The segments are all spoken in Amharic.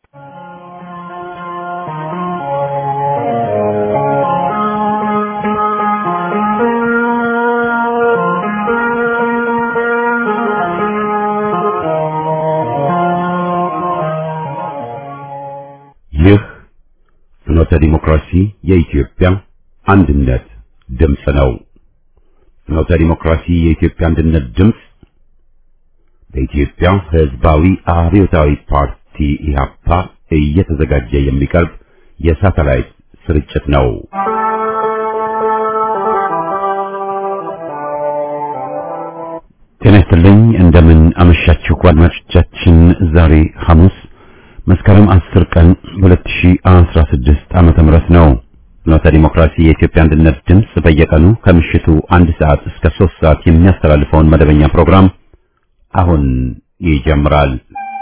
ይህ ፍኖተ ዲሞክራሲ የኢትዮጵያ አንድነት ድምፅ ነው። ፍኖተ ዲሞክራሲ የኢትዮጵያ አንድነት ድምፅ በኢትዮጵያ ሕዝባዊ አብዮታዊ ፓርቲ ኢህአፓ እየተዘጋጀ የሚቀርብ የሳተላይት ስርጭት ነው። ጤና ይስጥልኝ። እንደምን አመሻችሁ አድማጮቻችን። ዛሬ ሐሙስ መስከረም 10 ቀን 2016 ዓመተ ምህረት ነው። ፍኖተ ዲሞክራሲ የኢትዮጵያ አንድነት ድምፅ በየቀኑ ከምሽቱ አንድ ሰዓት እስከ 3 ሰዓት የሚያስተላልፈውን መደበኛ ፕሮግራም አሁን ይጀምራል።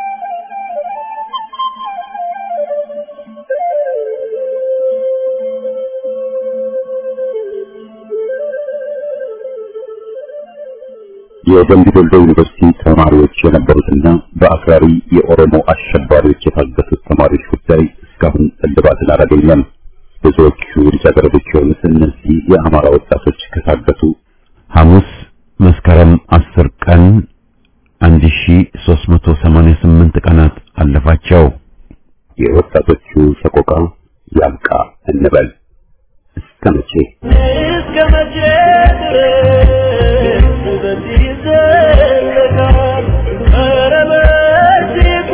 የደምቢ ዶሎ ዩኒቨርሲቲ ተማሪዎች የነበሩትና በአክራሪ የኦሮሞ አሸባሪዎች የታገቱት ተማሪዎች ጉዳይ እስካሁን እልባትን አላገኘም። ብዙዎቹ ልጃገረዶች የሆኑት እነዚህ የአማራ ወጣቶች ከታገቱ ሐሙስ መስከረም 10 ቀን 1388 ቀናት አለፋቸው። የወጣቶቹ ሰቆቃ ያብቃ እንበል። እስከ መቼ እስከ መቼ ድረስ በዚህ ይዘለቃል? ኧረ በእጅጉ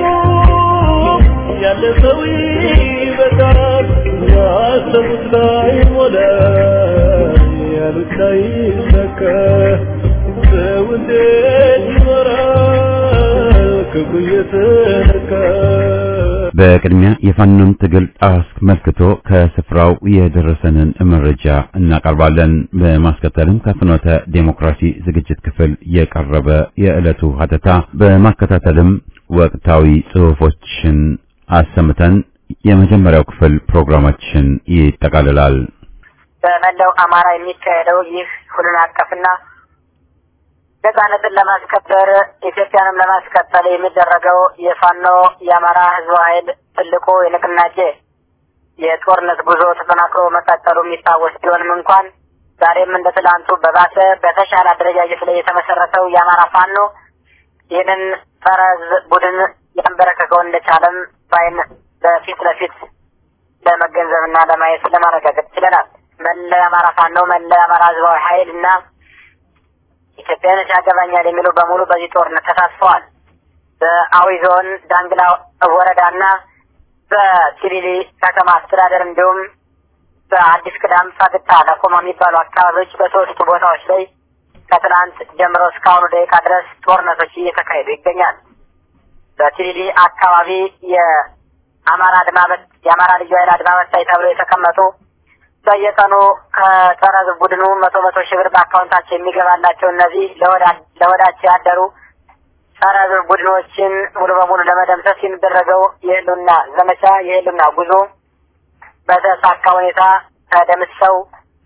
ያለፈው ይበቃል። ያሰቡት ላይ ሞላ ያሉት ላይ ይሰካ። ሰው እንዴት ይኖራል ክፉ እየተነካ? በቅድሚያ የፋኖን ትግል አስመልክቶ ከስፍራው የደረሰንን መረጃ እናቀርባለን። በማስከተልም ከፍኖተ ዴሞክራሲ ዝግጅት ክፍል የቀረበ የዕለቱ ሀተታ፣ በማከታተልም ወቅታዊ ጽሑፎችን አሰምተን የመጀመሪያው ክፍል ፕሮግራማችን ይጠቃልላል። በመላው አማራ የሚካሄደው ይህ ሁሉን አቀፍና ነጻነትን ለማስከበር ኢትዮጵያንም ለማስቀጠል የሚደረገው የፋኖ የአማራ ሕዝብ ኃይል ትልቁ የንቅናቄ የጦርነት ጉዞ ተጠናክሮ መቀጠሉ የሚታወስ ቢሆንም እንኳን ዛሬም እንደ ትላንቱ በባሰ በተሻለ አደረጃጀት ላይ የተመሰረተው የአማራ ፋኖ ይህንን ጸረ ሕዝብ ቡድን ያንበረከከው እንደቻለም ባይን በፊት ለፊት ለመገንዘብና ለማየት ለማረጋገጥ ችለናል። መላ የአማራ ፋኖ መላ የአማራ ሕዝባዊ ኃይል እና ኢትዮጵያኖች ያገባኛል የሚሉ በሙሉ በዚህ ጦርነት ተሳትፈዋል። በአዊ ዞን ዳንግላ ወረዳና በቲሊሊ ከተማ አስተዳደር እንዲሁም በአዲስ ቅዳም ፈግታ ለኮማ የሚባሉ አካባቢዎች በሶስቱ ቦታዎች ላይ ከትናንት ጀምሮ እስካሁኑ ደቂቃ ድረስ ጦርነቶች እየተካሄዱ ይገኛል። በቲሊሊ አካባቢ የአማራ አድማበት የአማራ ልዩ ኃይል አድማበታይ ተብሎ የተቀመጡ በየቀኑ ከጸረ ሕዝብ ቡድኑ መቶ መቶ ሺህ ብር በአካውንታቸው የሚገባላቸው እነዚህ ለወዳቸው ያደሩ ጸረ ሕዝብ ቡድኖችን ሙሉ በሙሉ ለመደምሰስ የሚደረገው የህልውና ዘመቻ የህልውና ጉዞ በተሳካ ሁኔታ ተደምሰው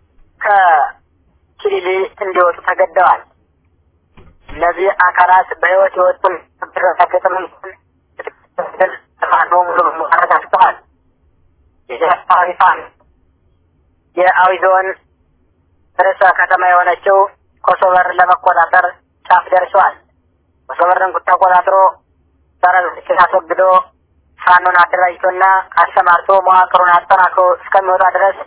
ከኪሊሊ እንዲወጡ ተገደዋል። እነዚህ አካላት በህይወት የወጡን ረጋገጥም ፋኖ ሙሉ በሙሉ አረጋግጠዋል። የዚህ አካባቢ ፋኖ የአዊ ዞን ርዕሰ ከተማ የሆነችው ኮሶቨር ለመቆጣጠር ጫፍ ደርሰዋል። ኮሶቨርን ተቆጣጥሮ ሰራዊቶችን አስወግዶ ፋኖን አደራጅቶና አሰማርቶ መዋቅሩን አጠናክሮ እስከሚወጣ ድረስ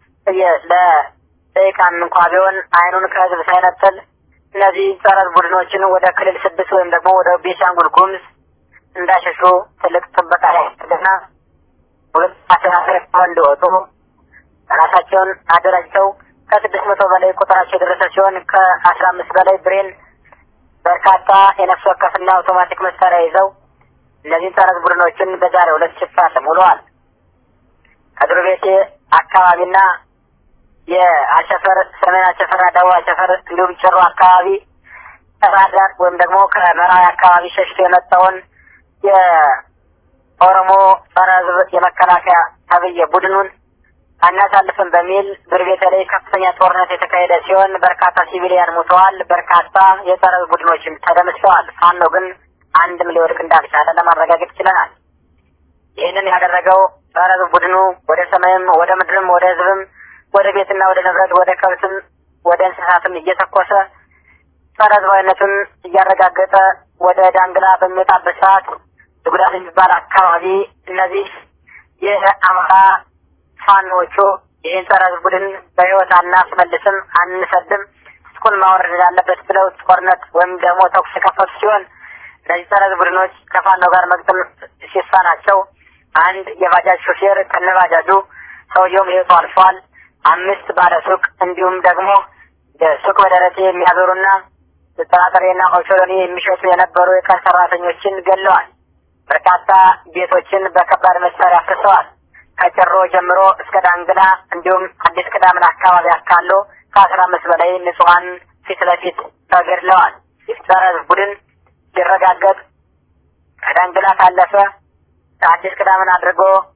ለደቂቃም እንኳ ቢሆን አይኑን ከህዝብ ሳይነጥል እነዚህ ጸረ ቡድኖችን ወደ ክልል ስድስት ወይም ደግሞ ወደ ቤንሻንጉል ጉሙዝ እንዳሸሹ ትልቅ ጥበቃ ያደርግና ሁለት አስተናገር እንዲወጡ ራሳቸውን አደራጅተው ከስድስት መቶ በላይ ቁጥራቸው የደረሰ ሲሆን ከአስራ አምስት በላይ ብሬን በርካታ የነፍስ ወከፍና አውቶማቲክ መሳሪያ ይዘው እነዚህን ጸረ ቡድኖችን በዛሬው ዕለት ሲፋለም ውለዋል። ከድሩ ቤቴ አካባቢና የአቸፈር ሰሜን አቸፈርና ደቡብ አቸፈር እንዲሁም ጭሩ አካባቢ ከባህርዳር ወይም ደግሞ ከምዕራዊ አካባቢ ሸሽቶ የመጣውን የኦሮሞ ጸረ ሕዝብ የመከላከያ ተብዬ ቡድኑን አናሳልፍም በሚል ብር ቤተ ላይ ከፍተኛ ጦርነት የተካሄደ ሲሆን በርካታ ሲቪሊያን ሙተዋል። በርካታ የጸረ ቡድኖችም ተደምስሰዋል። ፋኖ ግን አንድም ሊወድቅ እንዳልቻለ ለማረጋገጥ ችለናል። ይህ ይህንን ያደረገው ጸረ ሕዝብ ቡድኑ ወደ ሰማይም ወደ ምድርም ወደ ሕዝብም ወደ ቤትና ወደ ንብረት ወደ ከብትም ወደ እንስሳትም እየተኮሰ ጸረ ሕዝባዊነቱን እያረጋገጠ ወደ ዳንግላ በሚወጣበት ሰዓት ጉዳት የሚባል አካባቢ እነዚህ የአማራ ፋኖቹ ይህን ጸረ ሕዝብ ቡድን በህይወት አናስመልስም፣ አንሰድም፣ ስኩል ማውረድ ያለበት ብለው ጦርነት ወይም ደግሞ ተኩስ የከፈቱ ሲሆን እነዚህ ጸረ ሕዝብ ቡድኖች ከፋኖ ጋር መግጠም ሲሳናቸው አንድ የባጃጅ ሾፌር ከነባጃጁ ሰውየውም ህይወቱ አልፏል። አምስት ባለ ሱቅ እንዲሁም ደግሞ ሱቅ በደረቴ የሚያዞሩና ጥራጥሬና ኦቾሎኒ የሚሸጡ የነበሩ የቀን ሰራተኞችን ገለዋል። በርካታ ቤቶችን በከባድ መሳሪያ አፍርሰዋል። ከጭሮ ጀምሮ እስከ ዳንግላ እንዲሁም አዲስ ቅዳምን አካባቢ አካሎ ከአስራ አምስት በላይ ንጹሐን ፊት ለፊት ተገድለዋል። ጸረ ሕዝብ ቡድን ሲረጋገጥ ከዳንግላ ካለፈ አዲስ ቅዳምን አድርጎ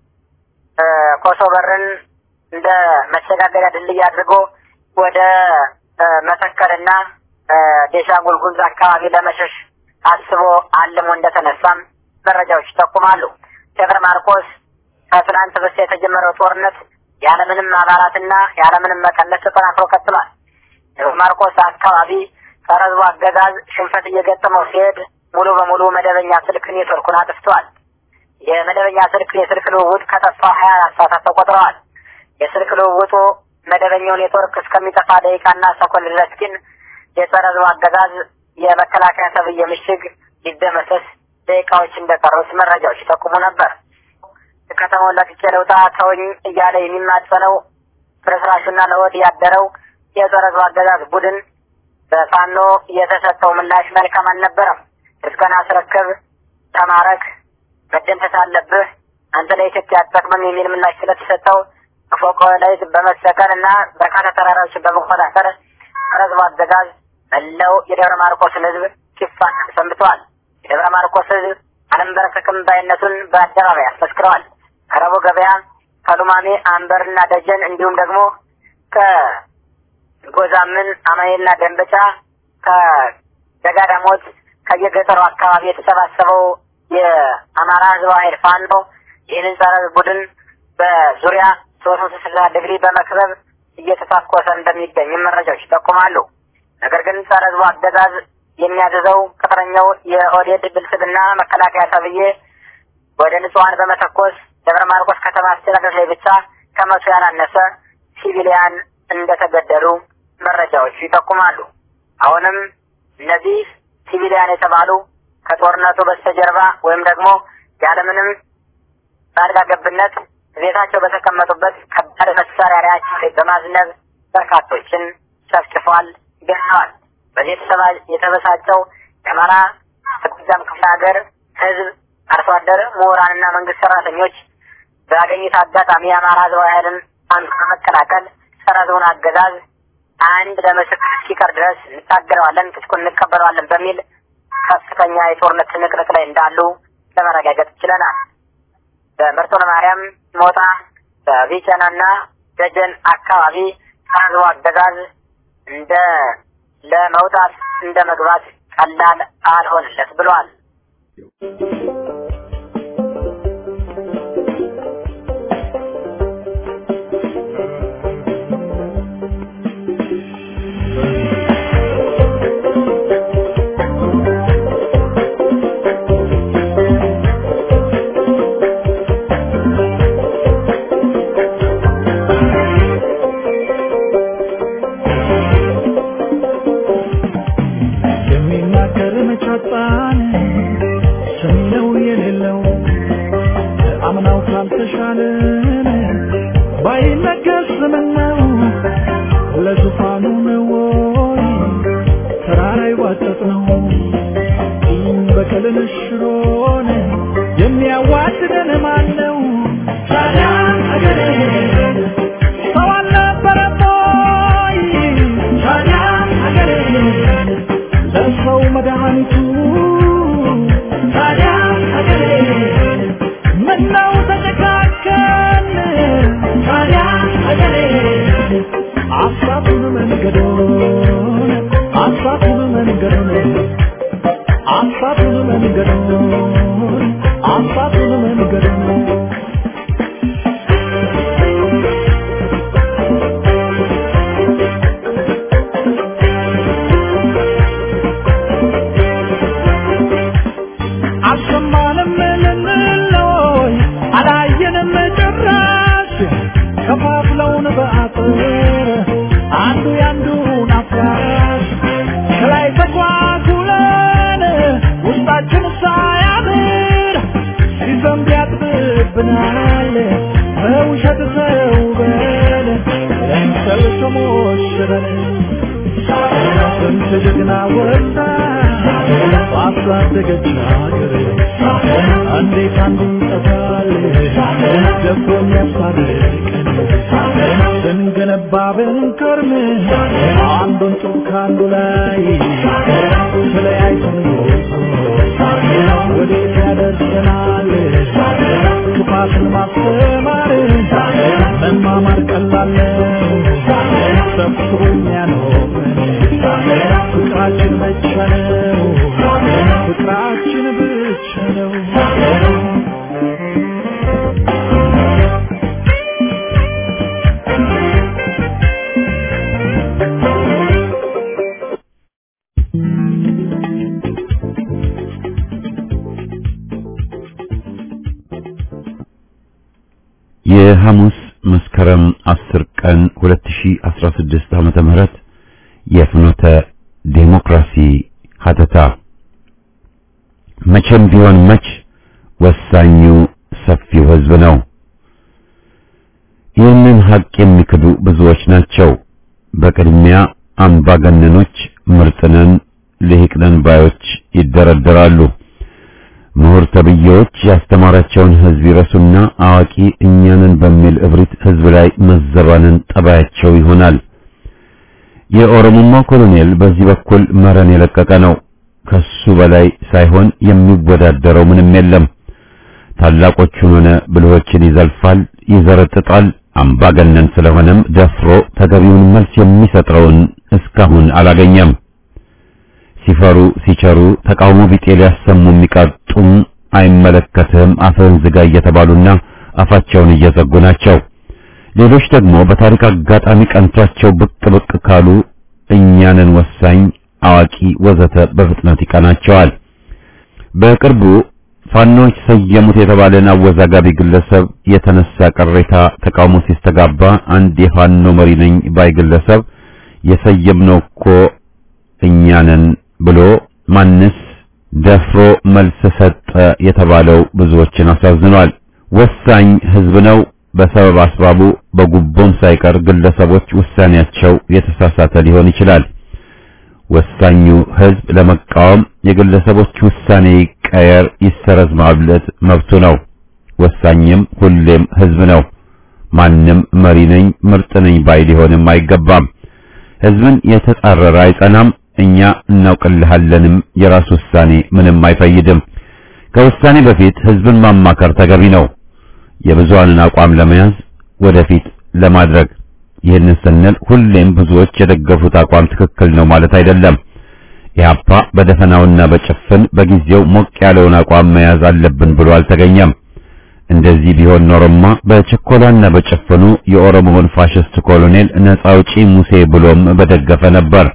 ኮሶ በርን እንደ መሸጋገሪያ ድልድይ አድርጎ ወደ መተከልና ቤንሻንጉል ጉሙዝ አካባቢ ለመሸሽ አስቦ አልሞ እንደተነሳም መረጃዎች ይጠቁማሉ። ደብረ ማርቆስ ከትናንት በስቲያ የተጀመረው ጦርነት ያለምንም አባላትና ያለምንም መቀነስ ተጠናክሮ ቀጥሏል። ደብረ ማርቆስ አካባቢ ጸረ ሕዝቡ አገዛዝ ሽንፈት እየገጠመው ሲሄድ ሙሉ በሙሉ መደበኛ ስልክ ኔትወርኩን አጥፍተዋል። የመደበኛ ስልክ የስልክ ልውውጥ ከጠፋ ሀያ አራት ሰዓታት ተቆጥረዋል። የስልክ ልውውጡ መደበኛው ኔትወርክ እስከሚጠፋ ደቂቃና ሰኮንድ ድረስ ግን የጸረ ሕዝቡ አገዛዝ የመከላከያ ተብዬ ምሽግ ሊደመሰስ ደቂቃዎች እንደቀሩት መረጃዎች ይጠቁሙ ነበር። ከተማውን ለቅቄ ልውጣ ተወኝ እያለ የሚማጸነው ፍርስራሹና ለሆድ ያደረው የጸረ ሕዝቡ አገዛዝ ቡድን በፋኖ የተሰጠው ምላሽ መልካም አልነበረም። እስከና አስረክብ፣ ተማረክ፣ መደምሰስ አለብህ፣ አንተ ለኢትዮጵያ አትጠቅምም የሚል ምላሽ ስለተሰጠው ፎቆ ላይ በመሰቀል እና በርካታ ተራራዎችን በመቆጣጠር ጸረ ሕዝቡ አገዛዝ መላው የደብረ ማርቆስን ሕዝብ ሲፋለም ሰንብተዋል። የደብረ ማርቆስ ሕዝብ አልንበረከክም ባይነቱን በአደባባይ አስመስክረዋል። ከረቡ ገበያ፣ ከሉማሜ፣ አንበርና ደጀን እንዲሁም ደግሞ ከጎዛምን፣ አማኔና ደንበጫ ከደጋዳሞት ከየገጠሩ አካባቢ የተሰባሰበው የአማራ ህዝባዊ ኃይል ፋኖ ይህንን ጸረ ቡድን በዙሪያ ሶስት መቶ ስልሳ ዲግሪ በመክበብ እየተታኮሰ እንደሚገኝ መረጃዎች ይጠቁማሉ። ነገር ግን ጸረ ህዝቡ አገዛዝ የሚያዘዘው ቅጥረኛው የኦህዴድ ብልጽግና መከላከያ ተብዬ ወደ ንጹሐን በመተኮስ ደብረ ማርቆስ ከተማ አስተዳደር ላይ ብቻ ከመቶ ያላነሰ ሲቪሊያን እንደተገደሉ መረጃዎቹ ይጠቁማሉ። አሁንም እነዚህ ሲቪሊያን የተባሉ ከጦርነቱ በስተጀርባ ወይም ደግሞ ያለምንም ጣልቃ ገብነት ቤታቸው በተቀመጡበት ከባድ መሳሪያ ላያቸው ላይ በማዝነብ በርካቶችን ጨፍጭፏል፣ ገድለዋል። በዚህ የተበሳጨው የአማራ ጎጃም ክፍለ ሀገር ህዝብ፣ አርሶ አደር፣ ምሁራንና መንግስት ሰራተኞች ባገኙት አጋጣሚ የአማራ ህዝባዊ ኃይልን አንዱ በመቀላቀል ጸረ ህዝቡን አገዛዝ አንድ ለምስክር እስኪቀር ድረስ እንታገለዋለን፣ ትጥቁን እንቀበለዋለን በሚል ከፍተኛ የጦርነት ትንቅንቅ ላይ እንዳሉ ለመረጋገጥ ችለናል። በመርጦ ለማርያም ሞጣ፣ በቢቸናና ደጀን አካባቢ ህዝቡ አገዛዝ እንደ ለመውጣት እንደ መግባት ቀላል አልሆንለት ብሏል። የሚናገር መቻጣን ሰሚነው የሌለው አምናው ካልተሻለን ባይነገር ስምነው ለዙፋኑ ነው ወይ ተራራ ይዋጠጥ ነው በቀልን ሽሮን የሚያዋድደን ማን ነው? ታዲያ አገሬ ሰው አልነበረም ወይ? ታዲያ አገሬ ለሰው መድኃኒቱ ታዲያ አገሬ ምነው ተጨካከን? ታዲያ አገሬ አሳቱን መንገዶን አሳቱን መንገዶን አሳቱን መንገዶን አሳቱን መንገዶን ያምርብናል በውሸት ተውበን ለምሰል ተሞሽረን ስንት ጀግና ወጣ ባሳደገች ሀገር እንዴት አንዱን ጠፋል ደፍሮ የሚያስታርቀን ስንገነባ ብንከርም አንዱን ጡብ ከአንዱ ላይ ተለያይተን ወዴት ያደርሰናል ክፋትን ማስተማር መማማር ቀላል ነው ሰብስቦ የሚያኖረን ፍቅራችን ብቻ ነው ፍቅራችን ብቻ ነው የሐሙስ መስከረም 10 ቀን 2016 ዓመተ ምህረት የፍኖተ ዴሞክራሲ ሀተታ መቼም ቢሆን መች ወሳኙ ሰፊው ሕዝብ ነው። ይህንን ሀቅ የሚክዱ ብዙዎች ናቸው። በቅድሚያ አምባገነኖች፣ ምርጥነን፣ ልሂቅነን ባዮች ይደረደራሉ። ምሁር ተብዬዎች ያስተማራቸውን ሕዝብ ይረሱና አዋቂ እኛንን በሚል እብሪት ሕዝብ ላይ መዘባንን ጠባያቸው ይሆናል። የኦሮሞማ ኮሎኔል በዚህ በኩል መረን የለቀቀ ነው። ከሱ በላይ ሳይሆን የሚወዳደረው ምንም የለም። ታላቆቹን ሆነ ብልሆችን ይዘልፋል፣ ይዘረጥጣል። አምባገነን ስለሆነም ደፍሮ ተገቢውን መልስ የሚሰጠውን እስካሁን አላገኘም። ሲፈሩ ሲቸሩ ተቃውሞ ቢጤ ሊያሰሙ የሚቃጡም አይመለከትህም አፍህን ዝጋ እየተባሉና አፋቸውን እየዘጉ ናቸው። ሌሎች ደግሞ በታሪክ አጋጣሚ ቀንቷቸው ብቅ ብቅ ካሉ እኛንን ወሳኝ አዋቂ ወዘተ በፍጥነት ይቀናቸዋል። በቅርቡ ፋኖች ሰየሙት የተባለን አወዛጋቢ ግለሰብ የተነሳ ቅሬታ ተቃውሞ ሲስተጋባ አንድ የፋኖ መሪ ነኝ ባይ ግለሰብ የሰየምነው እኮ እኛንን ብሎ ማንስ ደፍሮ መልስ ሰጠ የተባለው ብዙዎችን አሳዝኗል። ወሳኝ ህዝብ ነው። በሰበብ አስባቡ በጉቦም ሳይቀር ግለሰቦች ውሳኔያቸው የተሳሳተ ሊሆን ይችላል። ወሳኙ ህዝብ ለመቃወም የግለሰቦች ውሳኔ ይቀየር፣ ይሰረዝ ማለት መብቱ ነው። ወሳኝም ሁሌም ህዝብ ነው። ማንም መሪ ነኝ ምርጥ ነኝ ባይ ሊሆንም አይገባም። ህዝብን የተጻረረ አይጸናም። እኛ እናውቅልሃለንም የራስ ውሳኔ ምንም አይፈይድም። ከውሳኔ በፊት ህዝብን ማማከር ተገቢ ነው። የብዙሃንን አቋም ለመያዝ ወደፊት ለማድረግ ይህንን ስንል ሁሌም ብዙዎች የደገፉት አቋም ትክክል ነው ማለት አይደለም። ኢህአፓ በደፈናውና በጭፍን በጊዜው ሞቅ ያለውን አቋም መያዝ አለብን ብሎ አልተገኘም። እንደዚህ ቢሆን ኖሮማ በችኮላና በጭፍኑ የኦሮሞውን ፋሽስት ኮሎኔል ነጻ አውጪ ሙሴ ብሎም በደገፈ ነበር።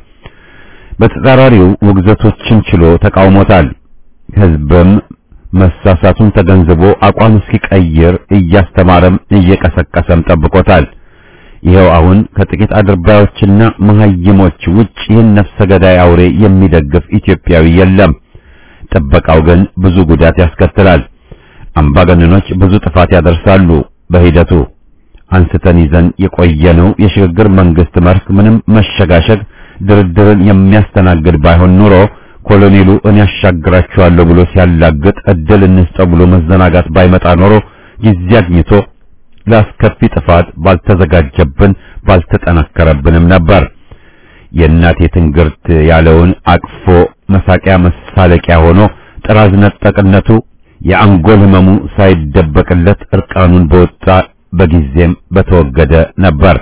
በተጻራሪው ውግዘቶችን ችሎ ተቃውሞታል። ህዝብም መሳሳቱን ተገንዝቦ አቋም እስኪቀይር እያስተማረም እየቀሰቀሰም ጠብቆታል። ይኸው አሁን ከጥቂት አድርባዮችና መሀይሞች ውጭ ይህን ነፍሰ ገዳይ አውሬ የሚደግፍ ኢትዮጵያዊ የለም። ጥበቃው ግን ብዙ ጉዳት ያስከትላል። አምባገነኖች ብዙ ጥፋት ያደርሳሉ። በሂደቱ አንስተን ይዘን የቆየነው የሽግግር መንግስት መርህ ምንም መሸጋሸግ ድርድርን የሚያስተናግድ ባይሆን ኑሮ ኮሎኔሉ እኔ ያሻግራቸዋለሁ ብሎ ሲያላግጥ እድል እንስጠው ብሎ መዘናጋት ባይመጣ ኖሮ ጊዜ አግኝቶ ለአስከፊ ጥፋት ባልተዘጋጀብን ባልተጠናከረብንም ነበር። የእናቴ ትንግርት ያለውን አቅፎ መሳቂያ መሳለቂያ ሆኖ ጥራዝ ነጠቅነቱ የአንጎል ህመሙ ሳይደበቅለት እርቃኑን በወጣ በጊዜም በተወገደ ነበር።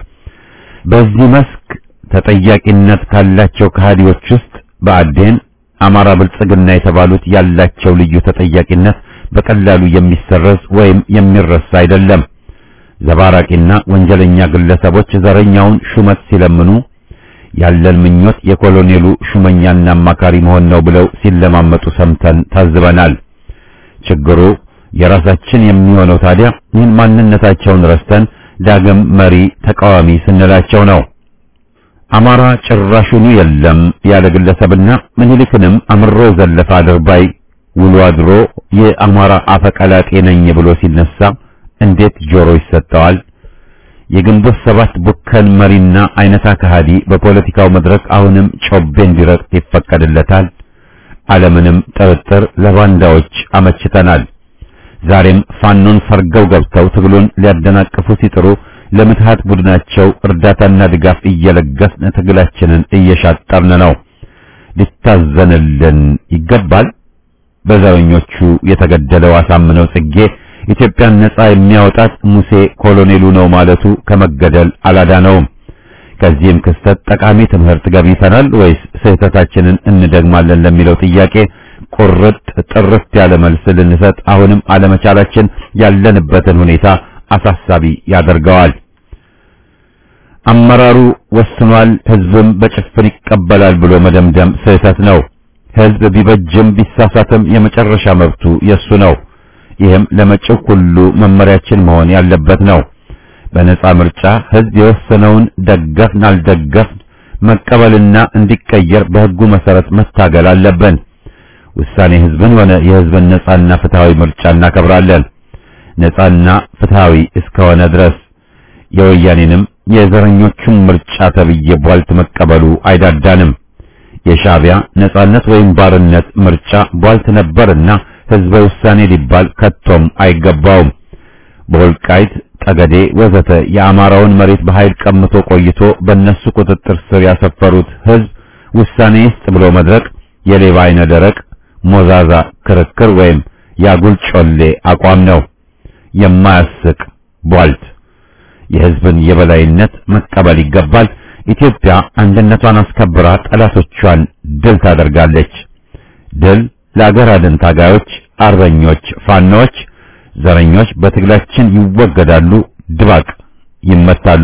በዚህ መስክ ተጠያቂነት ካላቸው ከሃዲዎች ውስጥ በአዴን አማራ ብልጽግና የተባሉት ያላቸው ልዩ ተጠያቂነት በቀላሉ የሚሰረዝ ወይም የሚረሳ አይደለም። ዘባራቂና ወንጀለኛ ግለሰቦች ዘረኛውን ሹመት ሲለምኑ ያለን ምኞት የኮሎኔሉ ሹመኛና አማካሪ መሆን ነው ብለው ሲለማመጡ ሰምተን ታዝበናል። ችግሩ የራሳችን የሚሆነው ታዲያ ይህን ማንነታቸውን ረስተን ዳግም መሪ ተቃዋሚ ስንላቸው ነው። አማራ ጭራሹኑ የለም ያለ ግለሰብና ምኒልክንም አምሮ ዘለፈ አድርባይ ውሎ አድሮ የአማራ አፈቀላጤ ነኝ ብሎ ሲነሳ እንዴት ጆሮ ይሰጠዋል? የግንቦት ሰባት ቡከን መሪና አይነታ ከሃዲ በፖለቲካው መድረክ አሁንም ጮቤ እንዲረግጥ ይፈቀድለታል? አለምንም ጥርጥር ለባንዳዎች አመችተናል። ዛሬም ፋኖን ሰርገው ገብተው ትግሉን ሊያደናቅፉ ሲጥሩ ለምትሃት ቡድናቸው እርዳታና ድጋፍ እየለገስን ትግላችንን እየሻጠርን ነው። ሊታዘንልን ይገባል። በዘረኞቹ የተገደለው አሳምነው ጽጌ ኢትዮጵያን ነጻ የሚያወጣት ሙሴ ኮሎኔሉ ነው ማለቱ ከመገደል አላዳነውም። ከዚህም ክስተት ጠቃሚ ትምህርት ገብይተናል ወይስ ስህተታችንን እንደግማለን ለሚለው ጥያቄ ቁርጥ ጥርት ያለ መልስ ልንሰጥ አሁንም አለመቻላችን ያለንበትን ሁኔታ አሳሳቢ ያደርገዋል። አመራሩ ወስኗል፣ ህዝብም በጭፍን ይቀበላል ብሎ መደምደም ስህተት ነው። ህዝብ ቢበጅም ቢሳሳትም የመጨረሻ መብቱ የሱ ነው። ይህም ለመጪው ሁሉ መመሪያችን መሆን ያለበት ነው። በነጻ ምርጫ ህዝብ የወሰነውን ደገፍን አልደገፍን መቀበልና እንዲቀየር በህጉ መሰረት መታገል አለብን። ውሳኔ ህዝብን ሆነ የህዝብን ነጻና ፍትሃዊ ምርጫ እናከብራለን። ነጻና ፍትሃዊ እስከሆነ ድረስ የወያኔንም የዘረኞቹን ምርጫ ተብዬ ቧልት መቀበሉ አይዳዳንም። የሻዕቢያ ነጻነት ወይም ባርነት ምርጫ ቧልት ነበርና ህዝበ ውሳኔ ሊባል ከቶም አይገባውም። በወልቃይት ጠገዴ ወዘተ የአማራውን መሬት በኃይል ቀምቶ ቆይቶ በእነሱ ቁጥጥር ስር ያሰፈሩት ህዝብ ውሳኔ ይስጥ ብሎ መድረቅ የሌባ አይነ ደረቅ ሞዛዛ ክርክር ወይም ያጉል ጮሌ አቋም ነው። የማያስቅ ቧልት። የህዝብን የበላይነት መቀበል ይገባል። ኢትዮጵያ አንድነቷን አስከብራ ጠላቶቿን ድል ታደርጋለች። ድል ለአገር አድን ታጋዮች፣ አርበኞች፣ ፋኖች፣ ዘረኞች በትግላችን ይወገዳሉ፣ ድባቅ ይመታሉ።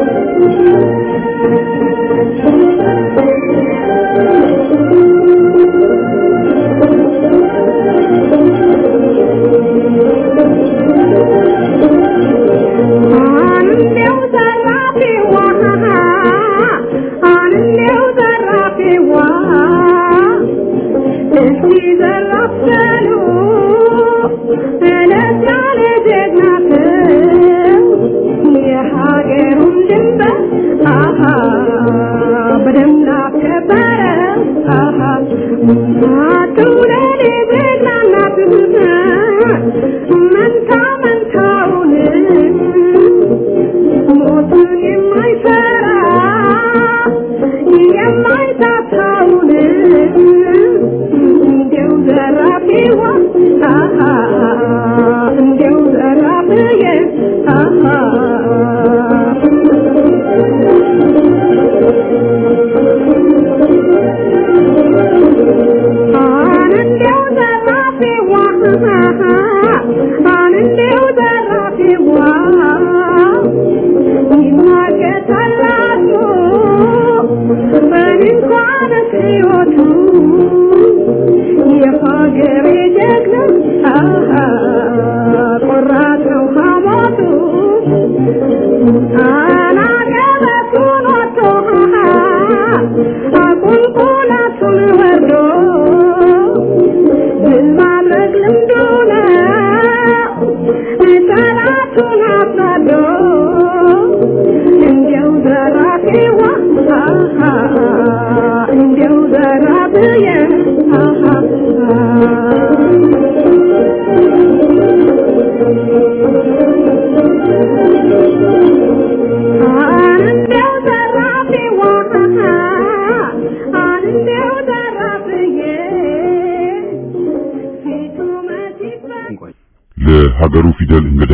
ለሀገሩ ፊደል እንግዳ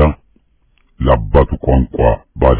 ለአባቱ ቋንቋ ባዳ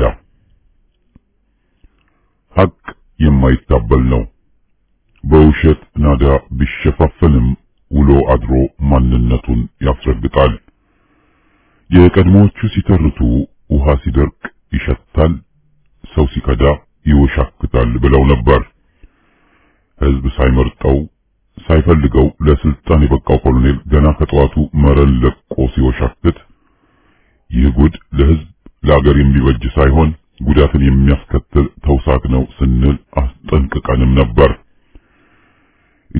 ሐቅ የማይታበል ነው። በውሸት ናዳ ቢሸፋፈልም ውሎ አድሮ ማንነቱን ያስረግጣል። የቀድሞዎቹ ሲተርቱ ውሃ ሲደርቅ ይሸታል፣ ሰው ሲከዳ ይወሻክታል ብለው ነበር። ሕዝብ ሳይመርጠው ሳይፈልገው ለስልጣን የበቃው ኮሎኔል ገና ከጠዋቱ መረን ለቆ ሲወሻክት ይህ ጉድ ለሕዝብ ለአገር የሚበጅ ሳይሆን ጉዳትን የሚያስከትል ተውሳክ ነው ስንል አስጠንቅቀንም ነበር።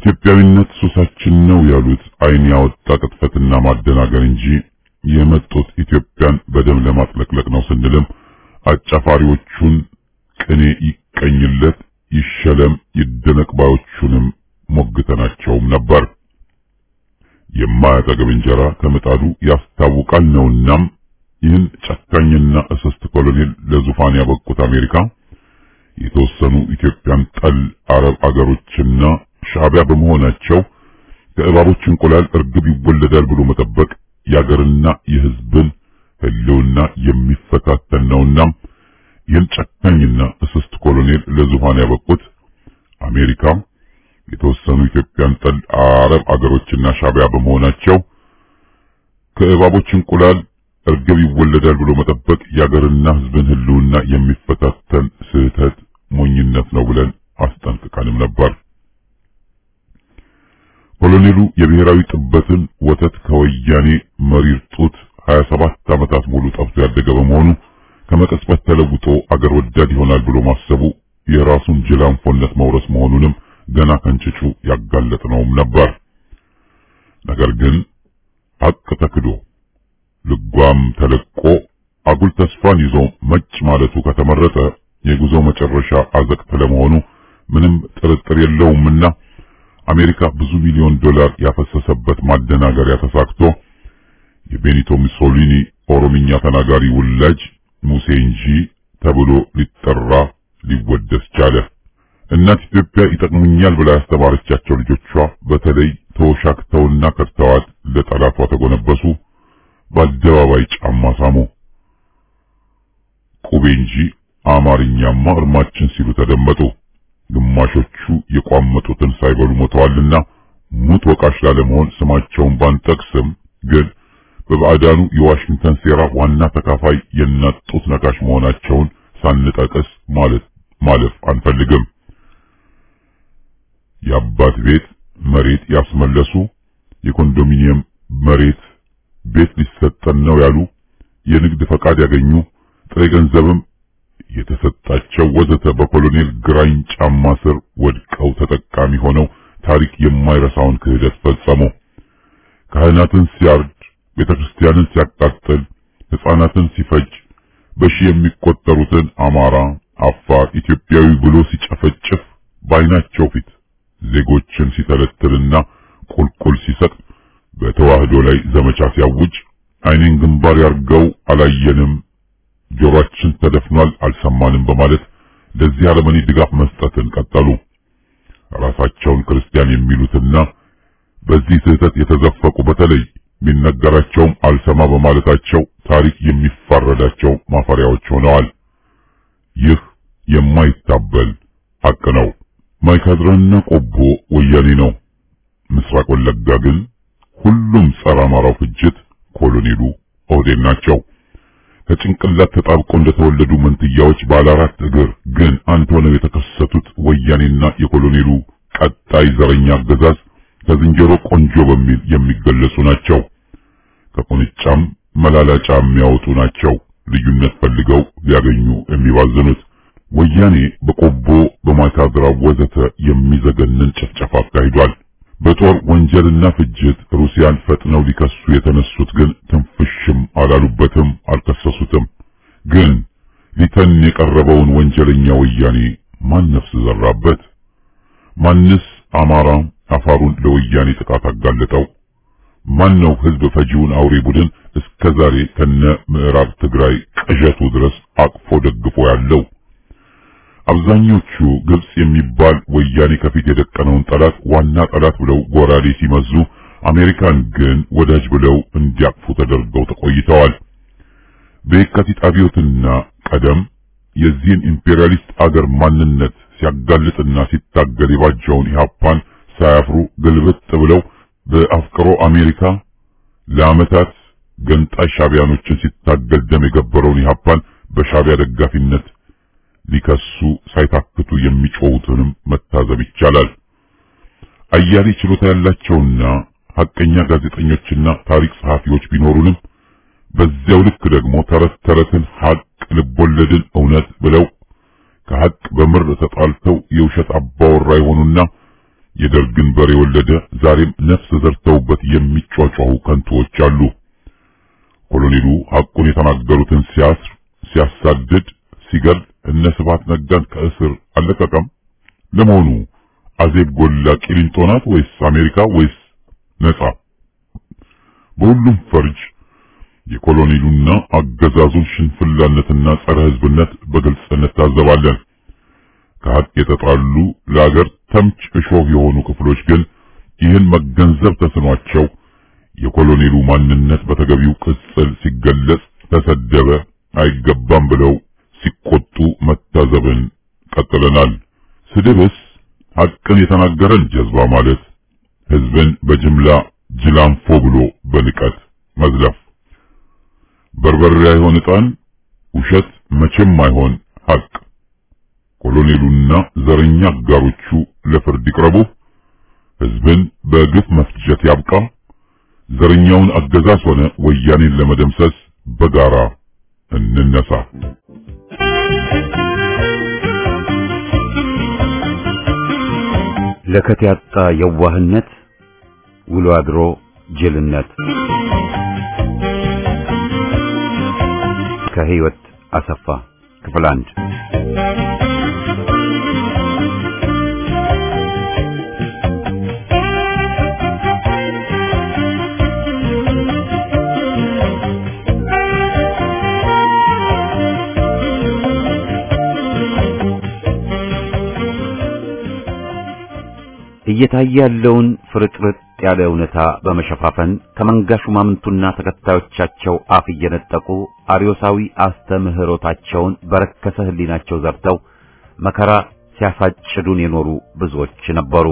ኢትዮጵያዊነት ሱሳችን ነው ያሉት ዓይን ያወጣ ቅጥፈትና ማደናገር እንጂ የመጡት ኢትዮጵያን በደም ለማጥለቅለቅ ነው ስንልም አጫፋሪዎቹን ቅኔ ይቀኝለት ይሸለም ይደነቅ ባዮቹንም ሞግተናቸውም ነበር። የማያጠግብ እንጀራ ከምጣዱ ያስታውቃል ነውናም ይህን ጨካኝና እስስት ኮሎኔል ለዙፋን ያበቁት አሜሪካ የተወሰኑ ኢትዮጵያን ጠል አረብ አገሮችና ሻዕቢያ በመሆናቸው ከእባቦች እንቁላል እርግብ ይወለዳል ብሎ መጠበቅ የአገርና የሕዝብን ሕልውና የሚፈታተን ነውና ይህን ጨካኝና እስስት ኮሎኔል ለዙፋን ያበቁት አሜሪካ የተወሰኑ ኢትዮጵያን ጠል አረብ አገሮችና ሻዕቢያ በመሆናቸው ከእባቦች እንቁላል እርግብ ይወለዳል ብሎ መጠበቅ የአገርና ሕዝብን ሕልውና የሚፈታተን ስህተት ሞኝነት ነው ብለን አስጠንቅቀንም ነበር። ኮሎኔሉ የብሔራዊ ጥበትን ወተት ከወያኔ መሪር ጡት 27 ዓመታት ሙሉ ጠብቶ ያደገ በመሆኑ ከመቀጽበት ተለውጦ አገር ወዳድ ይሆናል ብሎ ማሰቡ የራሱን ጅላንፎነት መውረስ መሆኑንም ገና ከንጭጩ ያጋለጥነውም ነበር። ነገር ግን ሀቅ ተክዶ ልጓም ተለቆ አጉል ተስፋን ይዞ መጭ ማለቱ ከተመረጠ የጉዞ መጨረሻ አዘቅት ለመሆኑ ምንም ጥርጥር የለውምና አሜሪካ ብዙ ሚሊዮን ዶላር ያፈሰሰበት ማደናገሪያ ተሳክቶ የቤኒቶ ሙሶሊኒ ኦሮምኛ ተናጋሪ ውላጅ ሙሴ እንጂ ተብሎ ሊጠራ ሊወደስ ቻለ። እናት ኢትዮጵያ ይጠቅሙኛል ብላ ያስተማረቻቸው ልጆቿ በተለይ ተወሻክተውና ከድተዋት ለጠላቷ ተጎነበሱ። በአደባባይ ጫማ ሳሙ። ቁቤ እንጂ አማርኛማ እርማችን ሲሉ ተደመጡ። ግማሾቹ የቋመጡትን ሳይበሉ ሞተዋልና ሙት ወቃሽ ላለመሆን ስማቸውን ባንጠቅስም ግን በባዕዳኑ የዋሽንግተን ሴራ ዋና ተካፋይ የእናት ጡት ነካሽ መሆናቸውን ሳንጠቅስ ማለት ማለፍ አንፈልግም። የአባት ቤት መሬት ያስመለሱ፣ የኮንዶሚኒየም መሬት ቤት ሊሰጠን ነው ያሉ፣ የንግድ ፈቃድ ያገኙ፣ ጥሬ ገንዘብም የተሰጣቸው ወዘተ በኮሎኔል ግራኝ ጫማ ስር ወድቀው ተጠቃሚ ሆነው ታሪክ የማይረሳውን ክህደት ፈጸሙ። ካህናትን ሲያርድ፣ ቤተክርስቲያንን ሲያቃጥል፣ ሕፃናትን ሲፈጅ፣ በሺህ የሚቆጠሩትን አማራ፣ አፋር፣ ኢትዮጵያዊ ብሎ ሲጨፈጭፍ በዓይናቸው ፊት ዜጎችን ሲተለትልና ቁልቁል ሲሰጥ በተዋህዶ ላይ ዘመቻ ሲያውጅ ዓይኔን ግንባር ያርገው አላየንም፣ ጆሮአችን ተደፍኗል አልሰማንም በማለት ለዚህ አረመኔ ድጋፍ መስጠትን ቀጠሉ። ራሳቸውን ክርስቲያን የሚሉትና በዚህ ስህተት የተዘፈቁ በተለይ ቢነገራቸውም አልሰማ በማለታቸው ታሪክ የሚፋረዳቸው ማፈሪያዎች ሆነዋል። ይህ የማይታበል ሐቅ ነው። ማይካድራና ቆቦ ወያኔ ነው። ምስራቅ ወለጋ ግን ሁሉም ጸረ አማራው ፍጅት ኮሎኔሉ ኦህዴድ ናቸው። ከጭንቅላት ተጣብቀው እንደተወለዱ መንትያዎች ባለ አራት እግር ግን አንድ ሆነው የተከሰቱት ወያኔና የኮሎኔሉ ቀጣይ ዘረኛ አገዛዝ ከዝንጀሮ ቆንጆ በሚል የሚገለጹ ናቸው። ከቁንጫም መላላጫ የሚያወጡ ናቸው። ልዩነት ፈልገው ሊያገኙ የሚባዝኑት ወያኔ በቆቦ በማይካድራ ወዘተ የሚዘገንን ጭፍጨፋ አካሂዷል። በጦር ወንጀልና ፍጅት ሩሲያን ፈጥነው ሊከሱ የተነሱት ግን ትንፍሽም አላሉበትም፣ አልከሰሱትም። ግን ሊተን የቀረበውን ወንጀለኛ ወያኔ ማን ነፍስ ዘራበት? ማንስ አማራ አፋሩን ለወያኔ ጥቃት አጋለጠው? ማን ነው ህዝብ ፈጂውን አውሬ ቡድን እስከ ዛሬ ከነ ምዕራብ ትግራይ ቅዠቱ ድረስ አቅፎ ደግፎ ያለው? አብዛኞቹ ግብጽ የሚባል ወያኔ ከፊት የደቀነውን ጠላት ዋና ጠላት ብለው ጎራዴ ሲመዙ አሜሪካን ግን ወዳጅ ብለው እንዲያቅፉ ተደርገው ተቆይተዋል። በየካቲት አብዮትና ቀደም የዚህን ኢምፔሪያሊስት አገር ማንነት ሲያጋልጥና ሲታገል የባጀውን ኢህአፓን ሳያፍሩ ግልብጥ ብለው በአፍቅሮ አሜሪካ ለዓመታት ገንጣይ ሻቢያኖችን ሲታገል ደም የገበረውን ኢህአፓን በሻቢያ ደጋፊነት ሊከሱ ሳይታክቱ የሚጮሁትንም መታዘብ ይቻላል። አያሌ ችሎታ ያላቸውና ሐቀኛ ጋዜጠኞችና ታሪክ ጸሐፊዎች ቢኖሩንም በዚያው ልክ ደግሞ ተረት ተረትን ሐቅ ልቦለድን እውነት ብለው ከሐቅ በምር ተጣልተው የውሸት አባወራ የሆኑና የደርግን በር የወለደ ዛሬም ነፍስ ዘርተውበት የሚጯጯሁ ከንቱዎች አሉ። ኮሎኔሉ ሐቁን የተናገሩትን ሲያስር፣ ሲያሳድድ፣ ሲገል እነ ስብሐት ነጋን ከእስር አለቀቀም። ለመሆኑ አዜብ ጎላ ቂሊንጦ ናት ወይስ አሜሪካ ወይስ ነጻ? በሁሉም ፈርጅ የኮሎኔሉና አገዛዙን ሽንፍላነትና ጸረ ሕዝብነት በግልጽነት ታዘባለን። ከሀቅ የተጣሉ ለአገር ተምች እሾህ የሆኑ ክፍሎች ግን ይህን መገንዘብ ተስኗቸው የኮሎኔሉ ማንነት በተገቢው ቅጽል ሲገለጽ ተሰደበ፣ አይገባም ብለው ሲቆጡ መታዘብን ቀጥለናል። ስድብስ ሐቅን የተናገረን ጀዝባ ማለት ሕዝብን በጅምላ ጅላንፎ ብሎ በንቀት መዝለፍ በርበሬ አይሆን ዕጣን፣ ውሸት መቼም አይሆን ሐቅ። ኮሎኔሉና ዘረኛ አጋሮቹ ለፍርድ ይቅረቡ፣ ሕዝብን በግፍ መፍጀት ያብቃ። ዘረኛውን አገዛዝ ሆነ ወያኔን ለመደምሰስ በጋራ እንነሳ። ለከት ያጣ የዋህነት ውሎ አድሮ ጅልነት ከህይወት አሰፋ ክፍል አንድ እየታየ ያለውን ፍርጥርጥ ያለ እውነታ በመሸፋፈን ከመንጋ ሹማምንቱና ተከታዮቻቸው አፍ እየነጠቁ አርዮሳዊ አስተምህሮታቸውን በረከሰ ህሊናቸው ዘርተው መከራ ሲያሳጭዱን የኖሩ ብዙዎች ነበሩ።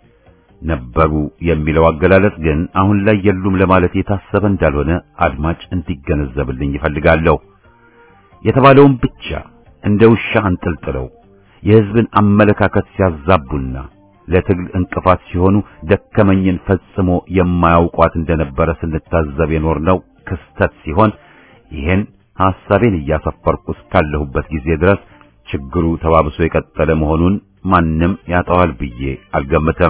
ነበሩ የሚለው አገላለጽ ግን አሁን ላይ የሉም ለማለት የታሰበ እንዳልሆነ አድማጭ እንዲገነዘብልኝ ይፈልጋለሁ። የተባለውን ብቻ እንደ ውሻ አንጠልጥለው የህዝብን አመለካከት ሲያዛቡና ለትግል እንቅፋት ሲሆኑ ደከመኝን ፈጽሞ የማያውቋት እንደነበረ ስንታዘብ የኖርነው ክስተት ሲሆን ይህን ሐሳቤን እያሰፈርኩ እስካለሁበት ጊዜ ድረስ ችግሩ ተባብሶ የቀጠለ መሆኑን ማንም ያጠዋል ብዬ አልገምተም።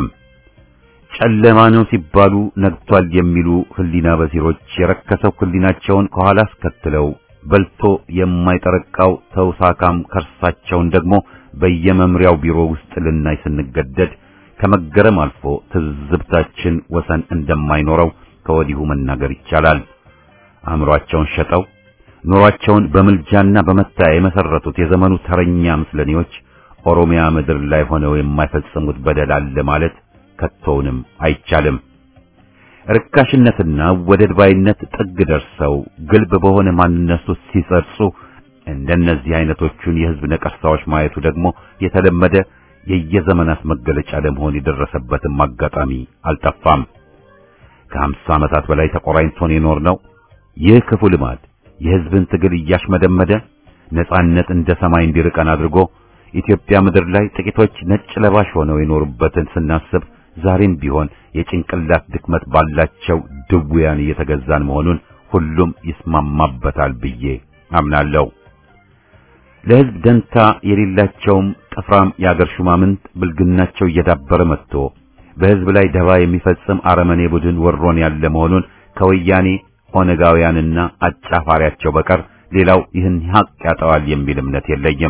ጨለማ ነው ሲባሉ ነግቷል የሚሉ ህሊና በሲሮች የረከሰው ህሊናቸውን ከኋላ አስከትለው በልቶ የማይጠረቃው ተውሳካም ከርሳቸውን ደግሞ በየመምሪያው ቢሮ ውስጥ ልናይ ስንገደድ ከመገረም አልፎ ትዝብታችን ወሰን እንደማይኖረው ከወዲሁ መናገር ይቻላል። አእምሮአቸውን ሸጠው ኑሯቸውን በምልጃና በመታያ የመሰረቱት የዘመኑ ተረኛ ምስለኔዎች ኦሮሚያ ምድር ላይ ሆነው የማይፈጽሙት በደል አለ ማለት ከቶውንም አይቻልም። ርካሽነትና ወደድ ባይነት ጥግ ደርሰው ግልብ በሆነ ማንነት ውስጥ ሲጸርጹ እንደነዚህ አይነቶቹን የህዝብ ነቀርሳዎች ማየቱ ደግሞ የተለመደ የየዘመናት መገለጫ ለመሆን የደረሰበትም አጋጣሚ አልጠፋም። ከሀምሳ ዓመታት በላይ ተቆራኝቶን የኖር ነው። ይህ ክፉ ልማድ የህዝብን ትግል እያሽመደመደ ነጻነት እንደ ሰማይ እንዲርቀን አድርጎ ኢትዮጵያ ምድር ላይ ጥቂቶች ነጭ ለባሽ ሆነው የኖሩበትን ስናስብ ዛሬም ቢሆን የጭንቅላት ድክመት ባላቸው ድውያን እየተገዛን መሆኑን ሁሉም ይስማማበታል ብዬ አምናለሁ። ለህዝብ ደንታ የሌላቸውም ጥፍራም የአገር ሹማምንት ብልግናቸው እየዳበረ መጥቶ በህዝብ ላይ ደባ የሚፈጽም አረመኔ ቡድን ወሮን ያለ መሆኑን ከወያኔ ኦነጋውያንና አጫፋሪያቸው በቀር ሌላው ይህን ሀቅ ያጠዋል የሚል እምነት የለኝም።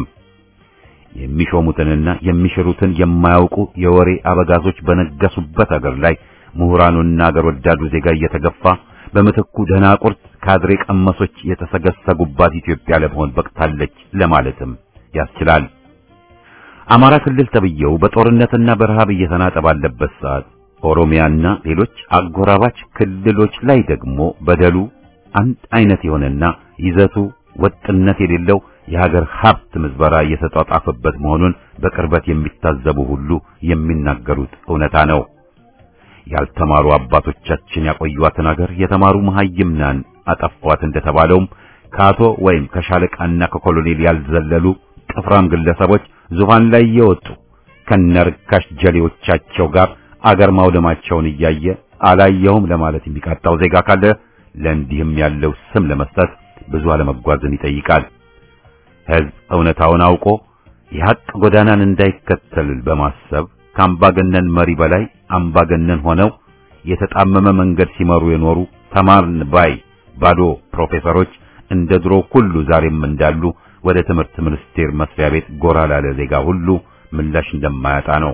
የሚሾሙትንና የሚሽሩትን የማያውቁ የወሬ አበጋዞች በነገሱበት አገር ላይ ምሁራኑና አገር ወዳዱ ዜጋ እየተገፋ በምትኩ ደናቁርት ካድሬ ቀመሶች የተሰገሰጉባት ኢትዮጵያ ለመሆን በቅታለች ለማለትም ያስችላል። አማራ ክልል ተብየው በጦርነትና በረሃብ እየተናጠ ባለበት ሰዓት ኦሮሚያና ሌሎች አጎራባች ክልሎች ላይ ደግሞ በደሉ አንድ አይነት የሆነና ይዘቱ ወጥነት የሌለው የሀገር ሀብት ምዝበራ እየተጧጣፈበት መሆኑን በቅርበት የሚታዘቡ ሁሉ የሚናገሩት እውነታ ነው። ያልተማሩ አባቶቻችን ያቆዩዋትን ሀገር የተማሩ መሐይምናን አጠፏት እንደተባለውም ከአቶ ወይም ከሻለቃና ከኮሎኔል ያልዘለሉ ጥፍራም ግለሰቦች ዙፋን ላይ እየወጡ ከነርካሽ ጀሌዎቻቸው ጋር አገር ማውደማቸውን እያየ አላየውም ለማለት የሚቃጣው ዜጋ ካለ ለእንዲህም ያለው ስም ለመስጠት ብዙ አለመጓዝን ይጠይቃል። ሕዝብ እውነታውን አውቆ የሐቅ ጎዳናን እንዳይከተል በማሰብ ከአምባገነን መሪ በላይ አምባገነን ሆነው የተጣመመ መንገድ ሲመሩ የኖሩ ተማርን ባይ ባዶ ፕሮፌሰሮች እንደ ድሮ ሁሉ ዛሬም እንዳሉ ወደ ትምህርት ሚኒስቴር መስሪያ ቤት ጎራ ላለ ዜጋ ሁሉ ምላሽ እንደማያጣ ነው።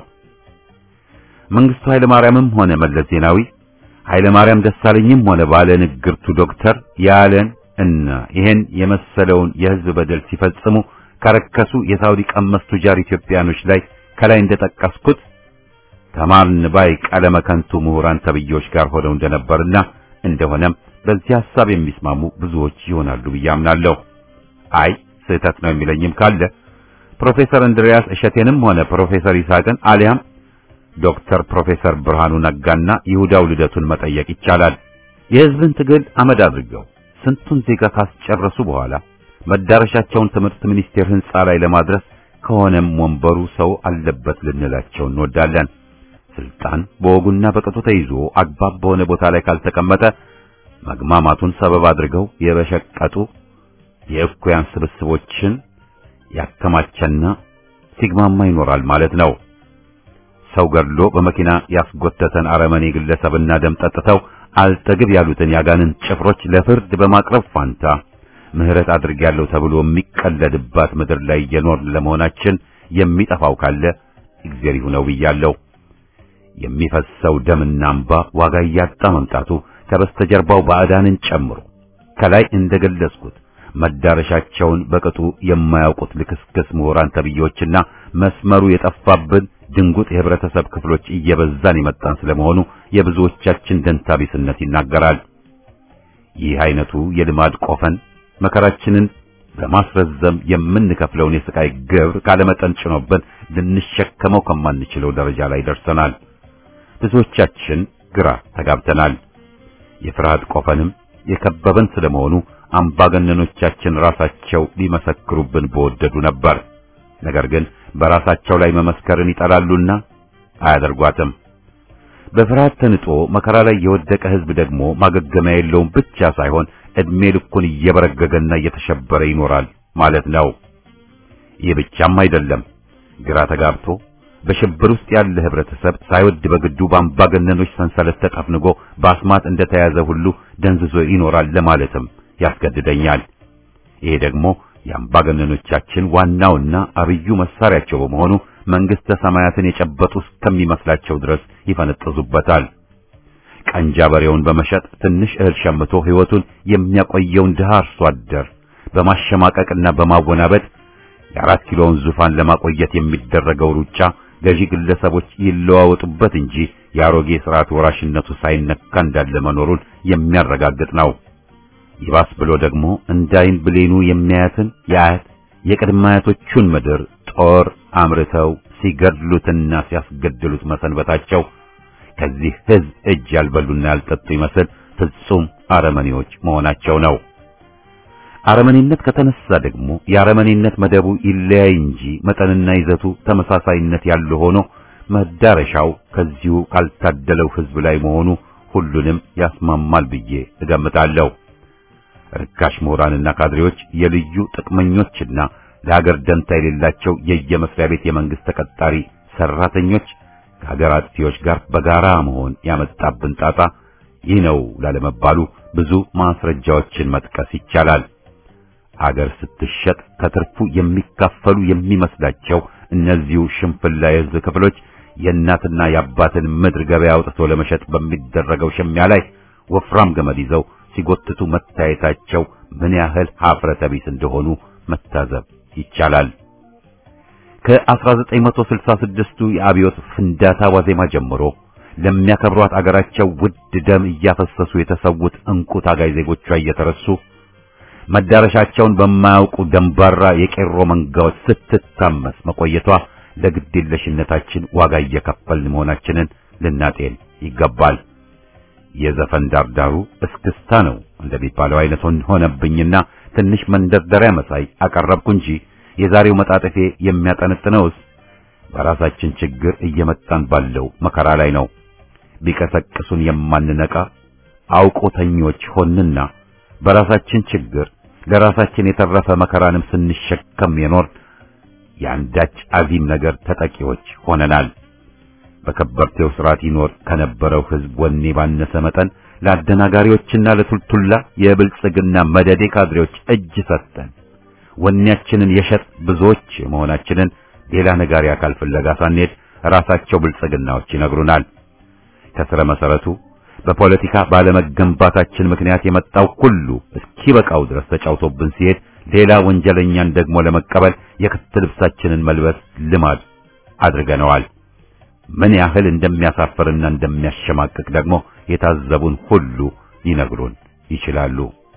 መንግስቱ ኃይለ ማርያምም ሆነ መለስ ዜናዊ ኃይለ ማርያም ደሳለኝም ሆነ ባለ ንግርቱ ዶክተር ያለን እና ይሄን የመሰለውን የህዝብ በደል ሲፈጽሙ ከረከሱ የሳውዲ ቀመስ ቱጃር ኢትዮጵያኖች ላይ ከላይ እንደጠቀስኩት ተማርን ባይ ቀለመ ከንቱ ምሁራን ተብዬዎች ጋር ሆነው እንደነበርና እንደሆነም በዚህ ሐሳብ የሚስማሙ ብዙዎች ይሆናሉ ብዬ አምናለሁ። አይ ስህተት ነው የሚለኝም ካለ ፕሮፌሰር እንድሪያስ እሸቴንም ሆነ ፕሮፌሰር ይስሐቅን አሊያም ዶክተር ፕሮፌሰር ብርሃኑ ነጋና ይሁዳው ልደቱን መጠየቅ ይቻላል። የህዝብን ትግል አመድ አድርገው ስንቱን ዜጋ ካስጨረሱ በኋላ መዳረሻቸውን ትምህርት ሚኒስቴር ህንጻ ላይ ለማድረስ ከሆነም ወንበሩ ሰው አለበት ልንላቸው እንወዳለን። ስልጣን በወጉና በቅጡ ተይዞ አግባብ በሆነ ቦታ ላይ ካልተቀመጠ መግማማቱን ሰበብ አድርገው የበሸቀጡ የእኩያን ስብስቦችን ያከማቸና ሲግማማ ይኖራል ማለት ነው። ሰው ገድሎ በመኪና ያስጎተተን አረመኔ ግለሰብና ደም ጠጥተው አልጠግብ ያሉትን ያጋንን ጭፍሮች ለፍርድ በማቅረብ ፋንታ ምህረት አድርጌያለሁ ተብሎ የሚቀለድባት ምድር ላይ እየኖርን ለመሆናችን የሚጠፋው ካለ እግዚአብሔር ይሁነው ብያለሁ። የሚፈሰው ደምና እንባ ዋጋ እያጣ መምጣቱ ከበስተጀርባው ባዕዳንን ጨምሮ ከላይ እንደገለጽኩት መዳረሻቸውን በቅጡ የማያውቁት ልክስክስ ምሁራን ተብዬዎችና መስመሩ የጠፋብን ድንጉጥ የህብረተሰብ ክፍሎች እየበዛን የመጣን ስለመሆኑ የብዙዎቻችን ደንታቢስነት ይናገራል። ይህ አይነቱ የልማድ ቆፈን መከራችንን በማስረዘም የምንከፍለውን የስቃይ ግብር ካለመጠን ጭኖብን ልንሸከመው ከማንችለው ደረጃ ላይ ደርሰናል። ብዙዎቻችን ግራ ተጋብተናል። የፍርሃት ቆፈንም የከበበን ስለመሆኑ አምባገነኖቻችን ራሳቸው ሊመሰክሩብን በወደዱ ነበር። ነገር ግን በራሳቸው ላይ መመስከርን ይጠላሉና አያደርጓትም። በፍርሃት ተንጦ መከራ ላይ የወደቀ ህዝብ ደግሞ ማገገሚያ የለውም ብቻ ሳይሆን እድሜ ልኩን እየበረገገና እየተሸበረ ይኖራል ማለት ነው። ይህ ብቻም አይደለም። ግራ ተጋብቶ በሽብር ውስጥ ያለ ህብረተሰብ ሳይወድ በግዱ በአምባገነኖች ሰንሰለት ተጠፍንጎ በአስማት እንደተያዘ ሁሉ ደንዝዞ ይኖራል ለማለትም ያስገድደኛል። ይሄ ደግሞ የአምባገነኖቻችን ዋናውና አብዩ መሳሪያቸው በመሆኑ መንግስተ ሰማያትን የጨበጡ እስከሚመስላቸው ድረስ ይፈነጥዙበታል። ቀንጃ በሬውን በመሸጥ ትንሽ እህል ሸምቶ ህይወቱን የሚያቆየውን ድሃ አርሶ አደር በማሸማቀቅና በማወናበድ የአራት ኪሎውን ዙፋን ለማቆየት የሚደረገው ሩጫ ገዢ ግለሰቦች ይለዋወጡበት እንጂ የአሮጌ ስርዓት ወራሽነቱ ሳይነካ እንዳለ መኖሩን የሚያረጋግጥ ነው። ይባስ ብሎ ደግሞ እንዳይን ብሌኑ የሚያያትን የአያት የቅድመ አያቶቹን ምድር ጦር አምርተው ሲገድሉትና ሲያስገድሉት መሰንበታቸው ከዚህ ህዝብ እጅ ያልበሉና ያልጠጡ ይመስል ፍጹም አረመኔዎች መሆናቸው ነው። አረመኔነት ከተነሳ ደግሞ የአረመኔነት መደቡ ይለያይ እንጂ መጠንና ይዘቱ ተመሳሳይነት ያለው ሆኖ መዳረሻው ከዚሁ ካልታደለው ህዝብ ላይ መሆኑ ሁሉንም ያስማማል ብዬ እገምታለሁ። ርካሽ ምሁራንና ካድሬዎች የልዩ ጥቅመኞችና ለሀገር ደንታ የሌላቸው የየመስሪያ ቤት የመንግስት ተቀጣሪ ሰራተኞች ከሀገር አጥፊዎች ጋር በጋራ መሆን ያመጣብን ጣጣ ይህ ነው ላለመባሉ ብዙ ማስረጃዎችን መጥቀስ ይቻላል። አገር ስትሸጥ ከትርፉ የሚካፈሉ የሚመስላቸው እነዚሁ ሽንፍላ የህዝብ ክፍሎች የእናትና የአባትን ምድር ገበያ አውጥቶ ለመሸጥ በሚደረገው ሽሚያ ላይ ወፍራም ገመድ ይዘው ሲጎትቱ መታየታቸው ምን ያህል ሀፍረተ ቢስ እንደሆኑ መታዘብ ይቻላል። ከ1966ቱ የአብዮት ፍንዳታ ዋዜማ ጀምሮ ለሚያከብሯት አገራቸው ውድ ደም እያፈሰሱ የተሰዉት እንቁ ታጋይ ዜጎቿ እየተረሱ መዳረሻቸውን በማያውቁ ደንባራ የቄሮ መንጋዎች ስትታመስ መቆየቷ ለግዴለሽነታችን ዋጋ እየከፈልን መሆናችንን ልናጤን ይገባል። የዘፈን ዳርዳሩ እስክስታ ነው እንደሚባለው አይነት ሆነብኝና ትንሽ መንደርደሪያ መሳይ አቀረብኩ እንጂ የዛሬው መጣጠፌ የሚያጠነጥነውስ በራሳችን ችግር እየመጣን ባለው መከራ ላይ ነው። ቢቀሰቅሱን የማንነቃ አውቆተኞች ሆንና በራሳችን ችግር ለራሳችን የተረፈ መከራንም ስንሸከም የኖር የአንዳች አዚም ነገር ተጠቂዎች ሆነናል። በከበርቴው ስርዓት ይኖር ከነበረው ሕዝብ ወኔ ባነሰ መጠን ለአደናጋሪዎችና ለቱልቱላ የብልጽግና መደዴ ካድሬዎች እጅ ሰጠን ወኔያችንን የሸጥ ብዙዎች መሆናችንን ሌላ ነጋሪ አካል ፍለጋ ሳንሄድ ራሳቸው ብልጽግናዎች ይነግሩናል። ከስረ መሰረቱ በፖለቲካ ባለመገንባታችን ምክንያት የመጣው ሁሉ እስኪበቃው ድረስ ተጫውቶብን ሲሄድ ሌላ ወንጀለኛን ደግሞ ለመቀበል የክት ልብሳችንን መልበስ ልማድ አድርገነዋል። ምን ያህል እንደሚያሳፍርና እንደሚያሸማቅቅ ደግሞ የታዘቡን ሁሉ ሊነግሩን ይችላሉ።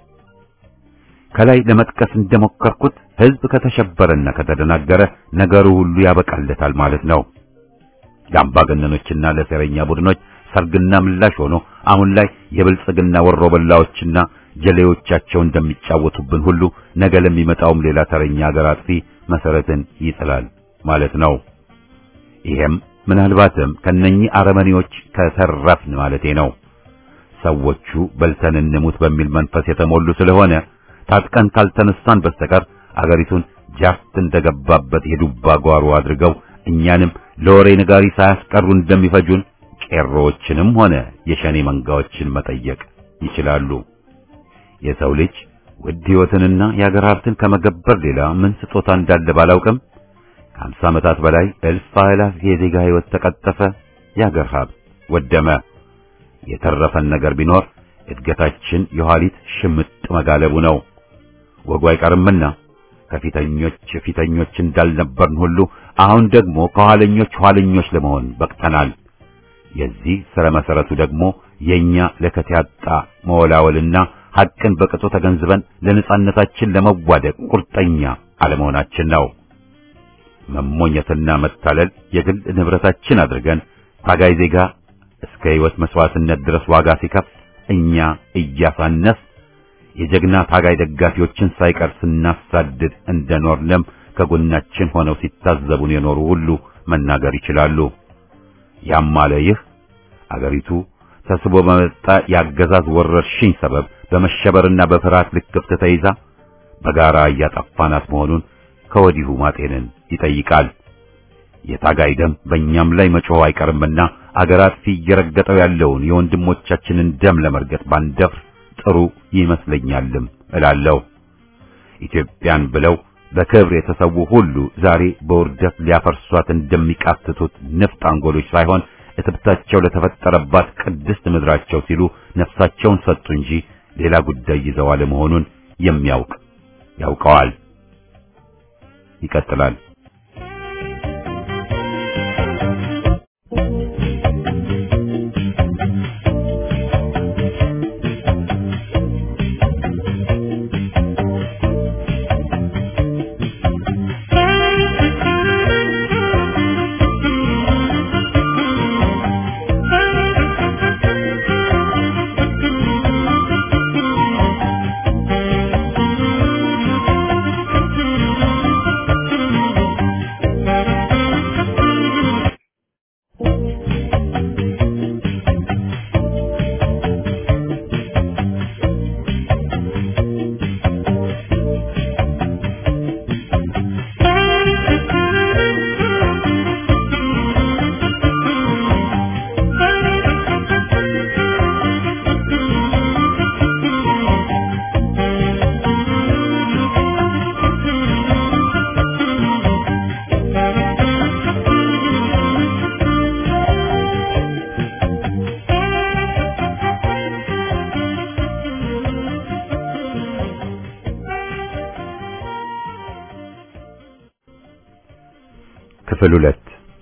ከላይ ለመጥቀስ እንደሞከርኩት ሕዝብ ከተሸበረና ከተደናገረ ነገሩ ሁሉ ያበቃለታል ማለት ነው። ለአምባገነኖችና ለሴረኛ ቡድኖች ሰርግና ምላሽ ሆኖ አሁን ላይ የብልጽግና ወሮበላዎችና ጀሌዎቻቸው እንደሚጫወቱብን ሁሉ ነገ ለሚመጣውም ሌላ ተረኛ አገር አጥፊ መሰረትን ይጥላል ማለት ነው። ይሄም ምናልባትም ከነኚህ አረመኔዎች ከተረፍን ማለቴ ነው። ሰዎቹ በልተን እንሙት በሚል መንፈስ የተሞሉ ስለሆነ ታጥቀን ካልተነሳን በስተቀር አገሪቱን ጃፍት እንደገባበት የዱባ ጓሮ አድርገው እኛንም ለወሬ ነጋሪ ሳያስቀሩ እንደሚፈጁን ቄሮዎችንም ሆነ የሸኔ መንጋዎችን መጠየቅ ይችላሉ። የሰው ልጅ ውድ ሕይወትንና የአገር ሀብትን ከመገበር ሌላ ምን ስጦታ እንዳለ ባላውቅም ከአምሳ ዓመታት በላይ እልፍ አእላፍ የዜጋ ሕይወት ተቀጠፈ፣ የአገር ሀብት ወደመ። የተረፈን ነገር ቢኖር እድገታችን የኋሊት ሽምጥ መጋለቡ ነው። ወጉ አይቀርምና ከፊተኞች ፊተኞች እንዳልነበርን ሁሉ አሁን ደግሞ ከኋለኞች ኋለኞች ለመሆን በቅተናል። የዚህ ስረ መሰረቱ ደግሞ የኛ ለከት ያጣ መወላወልና ሐቅን በቅጡ ተገንዝበን ለነጻነታችን ለመዋደቅ ቁርጠኛ አለመሆናችን ነው። መሞኘትና መታለል የግል ንብረታችን አድርገን ታጋይ ዜጋ እስከ ሕይወት መስዋዕትነት ድረስ ዋጋ ሲከፍል እኛ እያሳነስ የጀግና ታጋይ ደጋፊዎችን ሳይቀር ስናሳድድ እንደኖርንም ከጎናችን ሆነው ሲታዘቡን የኖሩ ሁሉ መናገር ይችላሉ። ያም አለ ይህ አገሪቱ ተስቦ በመጣ የአገዛዝ ወረርሽኝ ሰበብ በመሸበርና በፍርሃት ልክፍት ተይዛ በጋራ እያጠፋናት መሆኑን ከወዲሁ ማጤንን ይጠይቃል። የታጋይ ደም በእኛም ላይ መጮህ አይቀርምና አገር አጥፊ እየረገጠው ያለውን የወንድሞቻችንን ደም ለመርገጥ ባንደፍር ጥሩ ይመስለኛልም እላለሁ። ኢትዮጵያን ብለው በክብር የተሰዉ ሁሉ ዛሬ በውርደት ሊያፈርሷት እንደሚቃትቱት ንፍጥ አንጎሎች ሳይሆን እትብታቸው ለተፈጠረባት ቅድስት ምድራቸው ሲሉ ነፍሳቸውን ሰጡ እንጂ ሌላ ጉዳይ ይዘው አለመሆኑን የሚያውቅ ያውቀዋል። ይቀጥላል። ክፍል ሁለት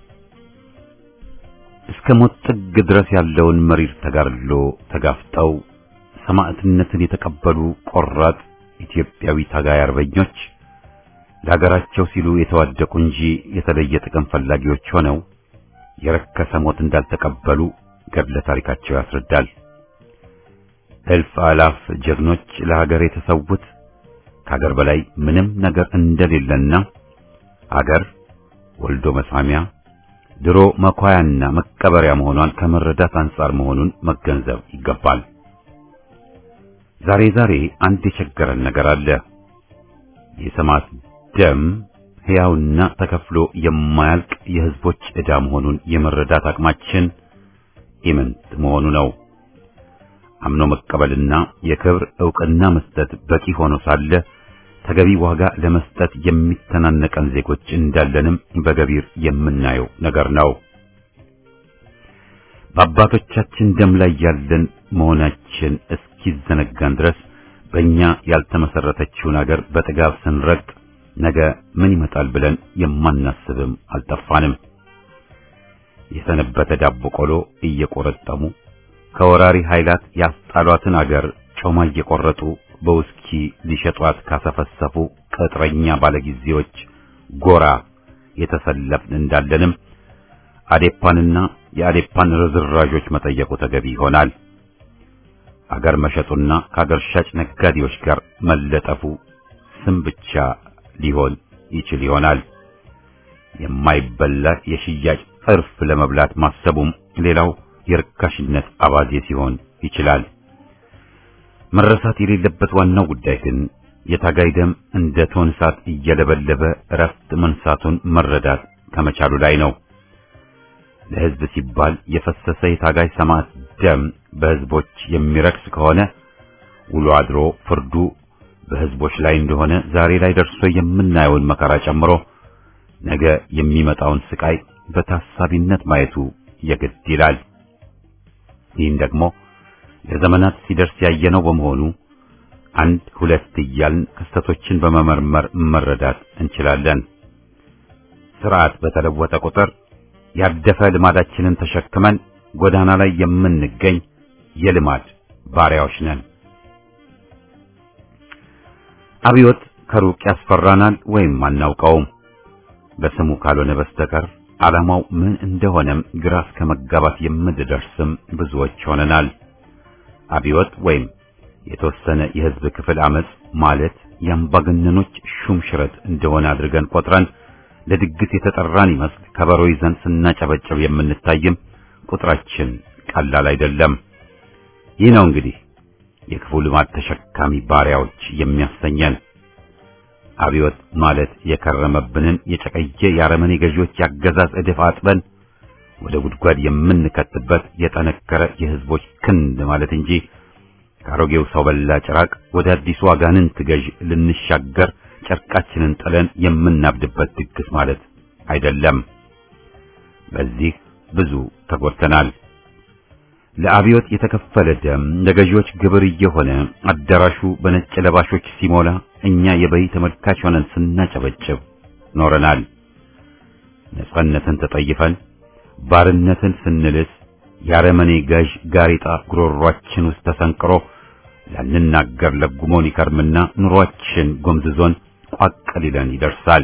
እስከ ሞት ጥግ ድረስ ያለውን መሪር ተጋድሎ ተጋፍጠው ሰማዕትነትን የተቀበሉ ቆራጥ ኢትዮጵያዊ ታጋይ አርበኞች ለሀገራቸው ሲሉ የተዋደቁ እንጂ የተለየ ጥቅም ፈላጊዎች ሆነው የረከሰ ሞት እንዳልተቀበሉ ገድለ ታሪካቸው ያስረዳል። እልፍ አላፍ ጀግኖች ለሀገር የተሰዉት ከሀገር በላይ ምንም ነገር እንደሌለና ሀገር ወልዶ መሳሚያ ድሮ መኳያና መቀበሪያ መሆኗን ከመረዳት አንጻር መሆኑን መገንዘብ ይገባል። ዛሬ ዛሬ አንድ የቸገረን ነገር አለ። የሰማዕት ደም ሕያውና ተከፍሎ የማያልቅ የሕዝቦች ዕዳ መሆኑን የመረዳት አቅማችን ኢምንት መሆኑ ነው። አምኖ መቀበልና የክብር ዕውቅና መስጠት በቂ ሆኖ ሳለ ተገቢ ዋጋ ለመስጠት የሚተናነቀን ዜጎች እንዳለንም በገቢር የምናየው ነገር ነው። በአባቶቻችን ደም ላይ ያለን መሆናችን እስኪዘነጋን ድረስ በእኛ ያልተመሰረተችውን አገር በጥጋብ ስንረግጥ ነገ ምን ይመጣል ብለን የማናስብም አልጠፋንም። የሰነበተ ዳቦ ቆሎ እየቆረጠሙ ከወራሪ ኃይላት ያስጣሏትን አገር ጮማ እየቆረጡ በውስኪ ሊሸጧት ካሰፈሰፉ ቅጥረኛ ባለጊዜዎች ጎራ የተሰለፍን እንዳለንም አዴፓንና የአዴፓን ርዝራዦች መጠየቁ ተገቢ ይሆናል። አገር መሸጡና ከአገር ሻጭ ነጋዴዎች ጋር መለጠፉ ስም ብቻ ሊሆን ይችል ይሆናል። የማይበላ የሽያጭ እርፍ ለመብላት ማሰቡም ሌላው የርካሽነት አባዜ ሲሆን ይችላል። መረሳት የሌለበት ዋናው ጉዳይ ግን የታጋይ ደም እንደ ቶን እሳት እየለበለበ እረፍት መንሳቱን መረዳት ከመቻሉ ላይ ነው። ለሕዝብ ሲባል የፈሰሰ የታጋይ ሰማዕት ደም በሕዝቦች የሚረክስ ከሆነ ውሎ አድሮ ፍርዱ በሕዝቦች ላይ እንደሆነ ዛሬ ላይ ደርሶ የምናየውን መከራ ጨምሮ ነገ የሚመጣውን ስቃይ በታሳቢነት ማየቱ የግድ ይላል። ይህን ደግሞ ለዘመናት ሲደርስ ያየነው በመሆኑ አንድ ሁለት እያልን ክስተቶችን በመመርመር መረዳት እንችላለን። ስርዓት በተለወጠ ቁጥር ያደፈ ልማዳችንን ተሸክመን ጎዳና ላይ የምንገኝ የልማድ ባሪያዎች ነን። አብዮት ከሩቅ ያስፈራናል ወይም አናውቀውም። በስሙ ካልሆነ በስተቀር ዓላማው ምን እንደሆነም ግራ እስከ መጋባት የምንደርስም ብዙዎች ሆነናል። አብዮት ወይም የተወሰነ የሕዝብ ክፍል አመጽ ማለት የአምባገነኖች ሹም ሽረት እንደሆነ አድርገን ቆጥረን ለድግስ የተጠራን ይመስል ከበሮ ይዘን ስናጨበጭብ የምንታይም ቁጥራችን ቀላል አይደለም። ይህ ነው እንግዲህ የክፉ ልማድ ተሸካሚ ባሪያዎች የሚያሰኘን። አብዮት ማለት የከረመብንን የጨቀየ የአረመኔ ገዢዎች ያገዛዝ እድፍ አጥበን ወደ ጉድጓድ የምንከትበት የጠነከረ የሕዝቦች ክንድ ማለት እንጂ ከአሮጌው ሰው በላ ጭራቅ ወደ አዲሱ አጋንንት ገዥ ልንሻገር ጨርቃችንን ጥለን የምናብድበት ድግስ ማለት አይደለም። በዚህ ብዙ ተጎድተናል። ለአብዮት የተከፈለ ደም ለገዢዎች ግብር እየሆነ አዳራሹ በነጭ ለባሾች ሲሞላ እኛ የበይ ተመልካች ሆነን ስናጨበጭብ ኖረናል። ነጻነትን ተጠይፈን ባርነትን ስንልስ የአረመኔ ገዥ ጋሪጣ ጉሮሯችን ውስጥ ተሰንቅሮ ላንናገር ለጉሞን ይከርምና ኑሯችን ጎምዝዞን ቋቅ ሊለን ይደርሳል።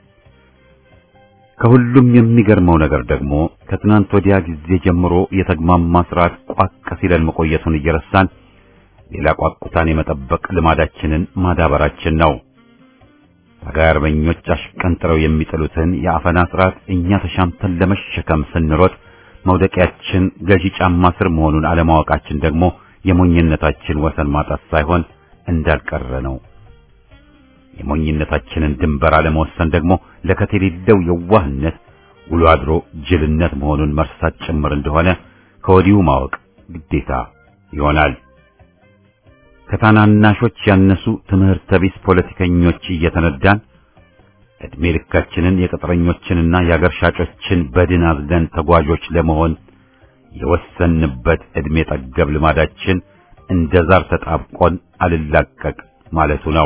ከሁሉም የሚገርመው ነገር ደግሞ ከትናንት ወዲያ ጊዜ ጀምሮ የተግማማ ስርዓት ቋቅ ሲለን መቆየቱን እየረሳን ሌላ ቋቁታን የመጠበቅ ልማዳችንን ማዳበራችን ነው። ታጋይ አርበኞች አሽቀንጥረው የሚጥሉትን የአፈና ስርዓት እኛ ተሻምተን ለመሸከም ስንሮጥ መውደቂያችን ገዢ ጫማ ስር መሆኑን አለማወቃችን ደግሞ የሞኝነታችን ወሰን ማጣት ሳይሆን እንዳልቀረ ነው። የሞኝነታችንን ድንበር አለመወሰን ደግሞ ለከት የሌለው የዋህነት ውሎ አድሮ ጅልነት መሆኑን መርሳት ጭምር እንደሆነ ከወዲሁ ማወቅ ግዴታ ይሆናል። ከታናናሾች ያነሱ ትምህርተ ቢስ ፖለቲከኞች እየተነዳን ዕድሜ ልካችንን የቅጥረኞችንና የአገር ሻጮችን በድን አዝለን ተጓዦች ለመሆን የወሰንበት ዕድሜ ጠገብ ልማዳችን እንደ ዛር ተጣብቆን አልላቀቅ ማለቱ ነው።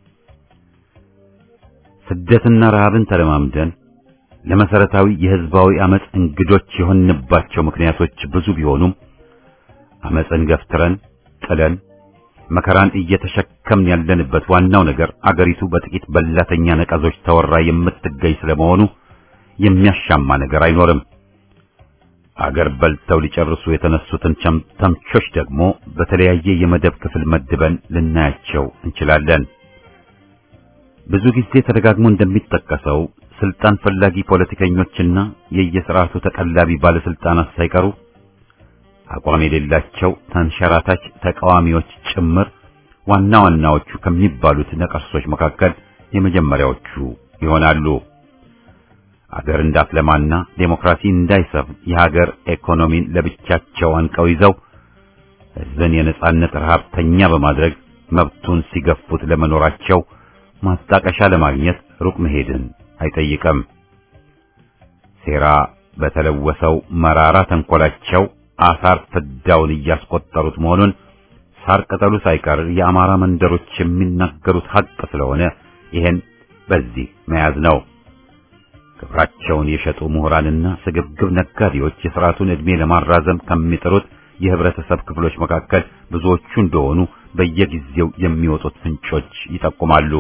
ስደትና ረሃብን ተለማምደን ለመሰረታዊ የሕዝባዊ አመጽ እንግዶች የሆንባቸው ምክንያቶች ብዙ ቢሆኑም አመጽን ገፍትረን ጥለን መከራን እየተሸከምን ያለንበት ዋናው ነገር አገሪቱ በጥቂት በላተኛ ነቀዞች ተወራ የምትገኝ ስለመሆኑ የሚያሻማ ነገር አይኖርም። አገር በልተው ሊጨርሱ የተነሱትን ተምቾች ደግሞ በተለያየ የመደብ ክፍል መድበን ልናያቸው እንችላለን። ብዙ ጊዜ ተደጋግሞ እንደሚጠቀሰው ስልጣን ፈላጊ ፖለቲከኞችና የየስርዓቱ ተቀላቢ ባለስልጣናት ሳይቀሩ አቋም የሌላቸው ተንሸራታች ተቃዋሚዎች ጭምር ዋና ዋናዎቹ ከሚባሉት ነቀርሶች መካከል የመጀመሪያዎቹ ይሆናሉ። አገር እንዳትለማና ዴሞክራሲ እንዳይሰፍን የሀገር ኢኮኖሚን ለብቻቸው አንቀው ይዘው ሕዝብን የነጻነት ረሃብተኛ በማድረግ መብቱን ሲገፉት ለመኖራቸው ማጣቀሻ ለማግኘት ሩቅ መሄድን አይጠይቅም። ሴራ በተለወሰው መራራ ተንኮላቸው አሳር ፍዳውን እያስቆጠሩት መሆኑን ሳር ቅጠሉ ሳይቀር የአማራ መንደሮች የሚናገሩት ሐቅ ስለሆነ ይሄን በዚህ መያዝ ነው። ክብራቸውን የሸጡ ምሁራንና ስግብግብ ነጋዴዎች የሥርዓቱን ዕድሜ ለማራዘም ከሚጥሩት የህብረተሰብ ክፍሎች መካከል ብዙዎቹ እንደሆኑ በየጊዜው የሚወጡት ፍንጮች ይጠቁማሉ።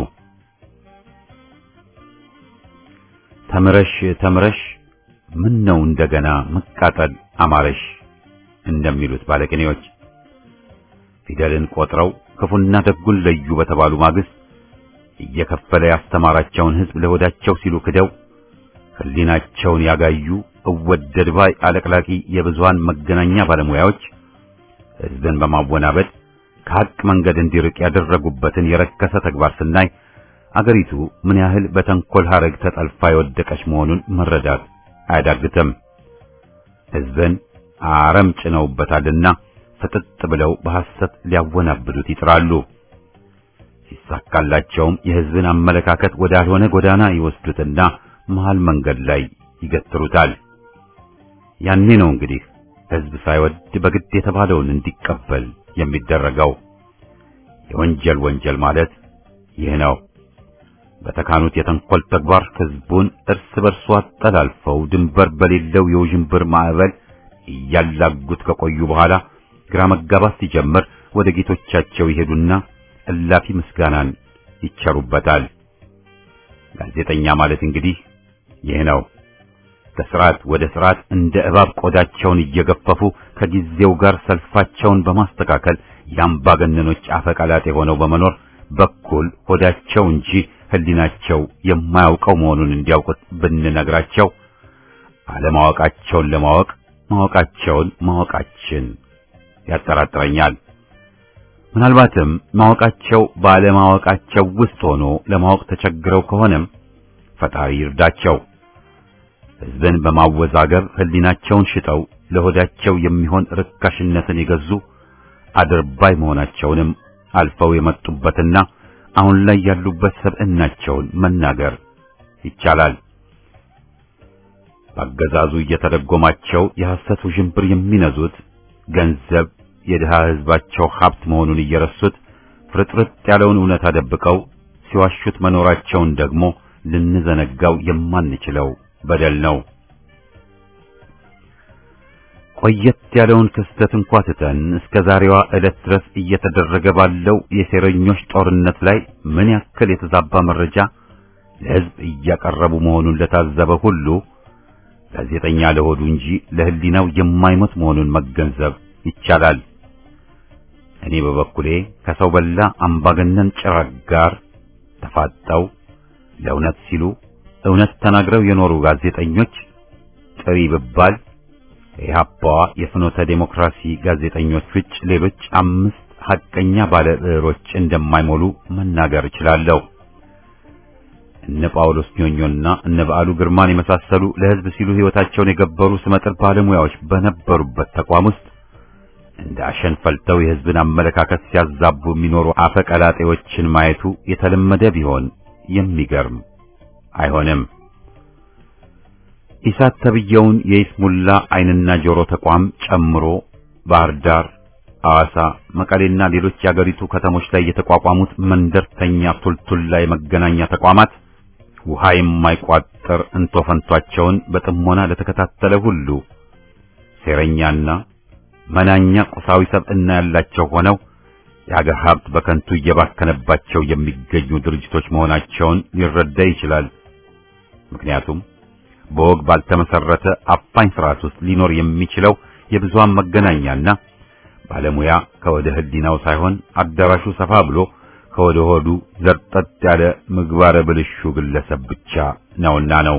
ተምረሽ ተምረሽ ምን ነው እንደገና መቃጠል አማረሽ እንደሚሉት ባለቅኔዎች ፊደልን ቆጥረው ክፉና ደጉን ለዩ በተባሉ ማግስት እየከፈለ ያስተማራቸውን ሕዝብ ለሆዳቸው ሲሉ ክደው ሕሊናቸውን ያጋዩ እወደድ ባይ አለቅላቂ የብዙሃን መገናኛ ባለሙያዎች ሕዝብን በማወናበድ ከሐቅ መንገድ እንዲርቅ ያደረጉበትን የረከሰ ተግባር ስናይ አገሪቱ ምን ያህል በተንኮል ሐረግ ተጠልፋ የወደቀች መሆኑን መረዳት አያዳግትም። ሕዝብን አረም ጭነውበታልና ፍጥጥ ብለው በሐሰት ሊያወናብዱት ይጥራሉ። ሲሳካላቸውም የሕዝብን አመለካከት ወዳልሆነ ጎዳና ይወስዱትና መሃል መንገድ ላይ ይገትሩታል። ያኔ ነው እንግዲህ ሕዝብ ሳይወድ በግድ የተባለውን እንዲቀበል የሚደረገው። የወንጀል ወንጀል ማለት ይህ ነው። በተካኑት የተንኮል ተግባር ሕዝቡን እርስ በርሱ አጠላልፈው ድንበር በሌለው የውዥንብር ማዕበል እያላጉት ከቆዩ በኋላ ግራ መጋባት ሲጀምር ወደ ጌቶቻቸው ይሄዱና እላፊ ምስጋናን ይቸሩበታል። ጋዜጠኛ ማለት እንግዲህ ይህ ነው። ከስርዓት ወደ ስርዓት እንደ እባብ ቆዳቸውን እየገፈፉ ከጊዜው ጋር ሰልፋቸውን በማስተካከል የአምባገነኖች አፈቀላጤ ሆነው በመኖር በኩል ሆዳቸው እንጂ ሕሊናቸው የማያውቀው መሆኑን እንዲያውቁት ብንነግራቸው አለማወቃቸውን ለማወቅ ማወቃቸውን ማወቃችን ያጠራጥረኛል። ምናልባትም ማወቃቸው ባለማወቃቸው ውስጥ ሆኖ ለማወቅ ተቸግረው ከሆነም ፈጣሪ ይርዳቸው። ሕዝብን በማወዛገብ ሕሊናቸውን ሽጠው ለሆዳቸው የሚሆን ርካሽነትን የገዙ አድርባይ መሆናቸውንም አልፈው የመጡበትና አሁን ላይ ያሉበት ሰብዕናቸውን መናገር ይቻላል። በአገዛዙ እየተደጎማቸው የሐሰት ውዥንብር የሚነዙት ገንዘብ የድሃ ሕዝባቸው ሀብት መሆኑን እየረሱት ፍርጥርጥ ያለውን እውነት አደብቀው ሲዋሹት መኖራቸውን ደግሞ ልንዘነጋው የማንችለው በደል ነው። ቆየት ያለውን ክስተት እንኳ ትተን እስከ ዛሬዋ ዕለት ድረስ እየተደረገ ባለው የሴረኞች ጦርነት ላይ ምን ያክል የተዛባ መረጃ ለሕዝብ እያቀረቡ መሆኑን ለታዘበ ሁሉ ጋዜጠኛ ለሆዱ እንጂ ለሕሊናው የማይሞት መሆኑን መገንዘብ ይቻላል። እኔ በበኩሌ ከሰው በላ አምባገነን ጭራቅ ጋር ተፋጠው ለእውነት ሲሉ እውነት ተናግረው የኖሩ ጋዜጠኞች ጥሪ ብባል የኢህአፓዋ የፍኖተ ዴሞክራሲ ጋዜጠኞች ውጭ ሌሎች አምስት ሐቀኛ ባለ ብዕሮች እንደማይሞሉ መናገር እችላለሁ። እነ ጳውሎስ ኞኞና እነ በዓሉ ግርማን የመሳሰሉ ለሕዝብ ሲሉ ሕይወታቸውን የገበሩ ስመጥር ባለሙያዎች በነበሩበት ተቋም ውስጥ እንደ አሸን ፈልተው የሕዝብን አመለካከት ሲያዛቡ የሚኖሩ አፈቀላጤዎችን ማየቱ የተለመደ ቢሆን የሚገርም አይሆንም። ኢሳት ተብየውን የይስሙላ ዓይንና ጆሮ ተቋም ጨምሮ ባህር ዳር፣ ሐዋሳ፣ መቀሌና ሌሎች የአገሪቱ ከተሞች ላይ የተቋቋሙት መንደርተኛ ቱልቱላ የመገናኛ ተቋማት ውሃ የማይቋጠር እንቶፈንቷቸውን በጥሞና ለተከታተለ ሁሉ ሴረኛና መናኛ ቁሳዊ ሰብዕና ያላቸው ሆነው የአገር ሀብት በከንቱ እየባከነባቸው የሚገኙ ድርጅቶች መሆናቸውን ሊረዳ ይችላል። ምክንያቱም በወግ ባልተመሰረተ አፋኝ ስርዓት ውስጥ ሊኖር የሚችለው የብዙሃን መገናኛና ባለሙያ ከወደ ሕሊናው ሳይሆን አዳራሹ ሰፋ ብሎ ከወደ ሆዱ ዘርጠጥ ያለ ምግባረ ብልሹ ግለሰብ ብቻ ነውና ነው።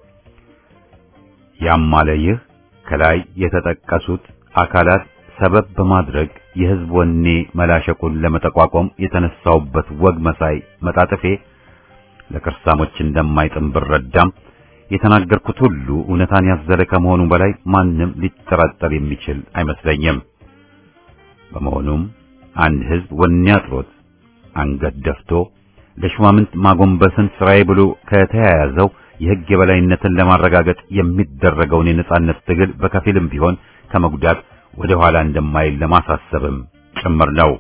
ያም አለ ይህ ከላይ የተጠቀሱት አካላት ሰበብ በማድረግ የሕዝብ ወኔ መላሸቁን ለመጠቋቋም የተነሳውበት ወግ መሳይ መጣጥፌ ለክርሳሞች እንደማይጥም ብረዳም የተናገርኩት ሁሉ እውነታን ያዘለ ከመሆኑ በላይ ማንም ሊጠራጠር የሚችል አይመስለኝም። በመሆኑም አንድ ህዝብ ወኔ አጥሮት አንገት ደፍቶ ለሹማምንት ማጎንበስን ስራዬ ብሎ ከተያያዘው የህግ የበላይነትን ለማረጋገጥ የሚደረገውን የነጻነት ትግል በከፊልም ቢሆን ከመጉዳት ወደ ኋላ እንደማይል ለማሳሰብም ጭምር ነው።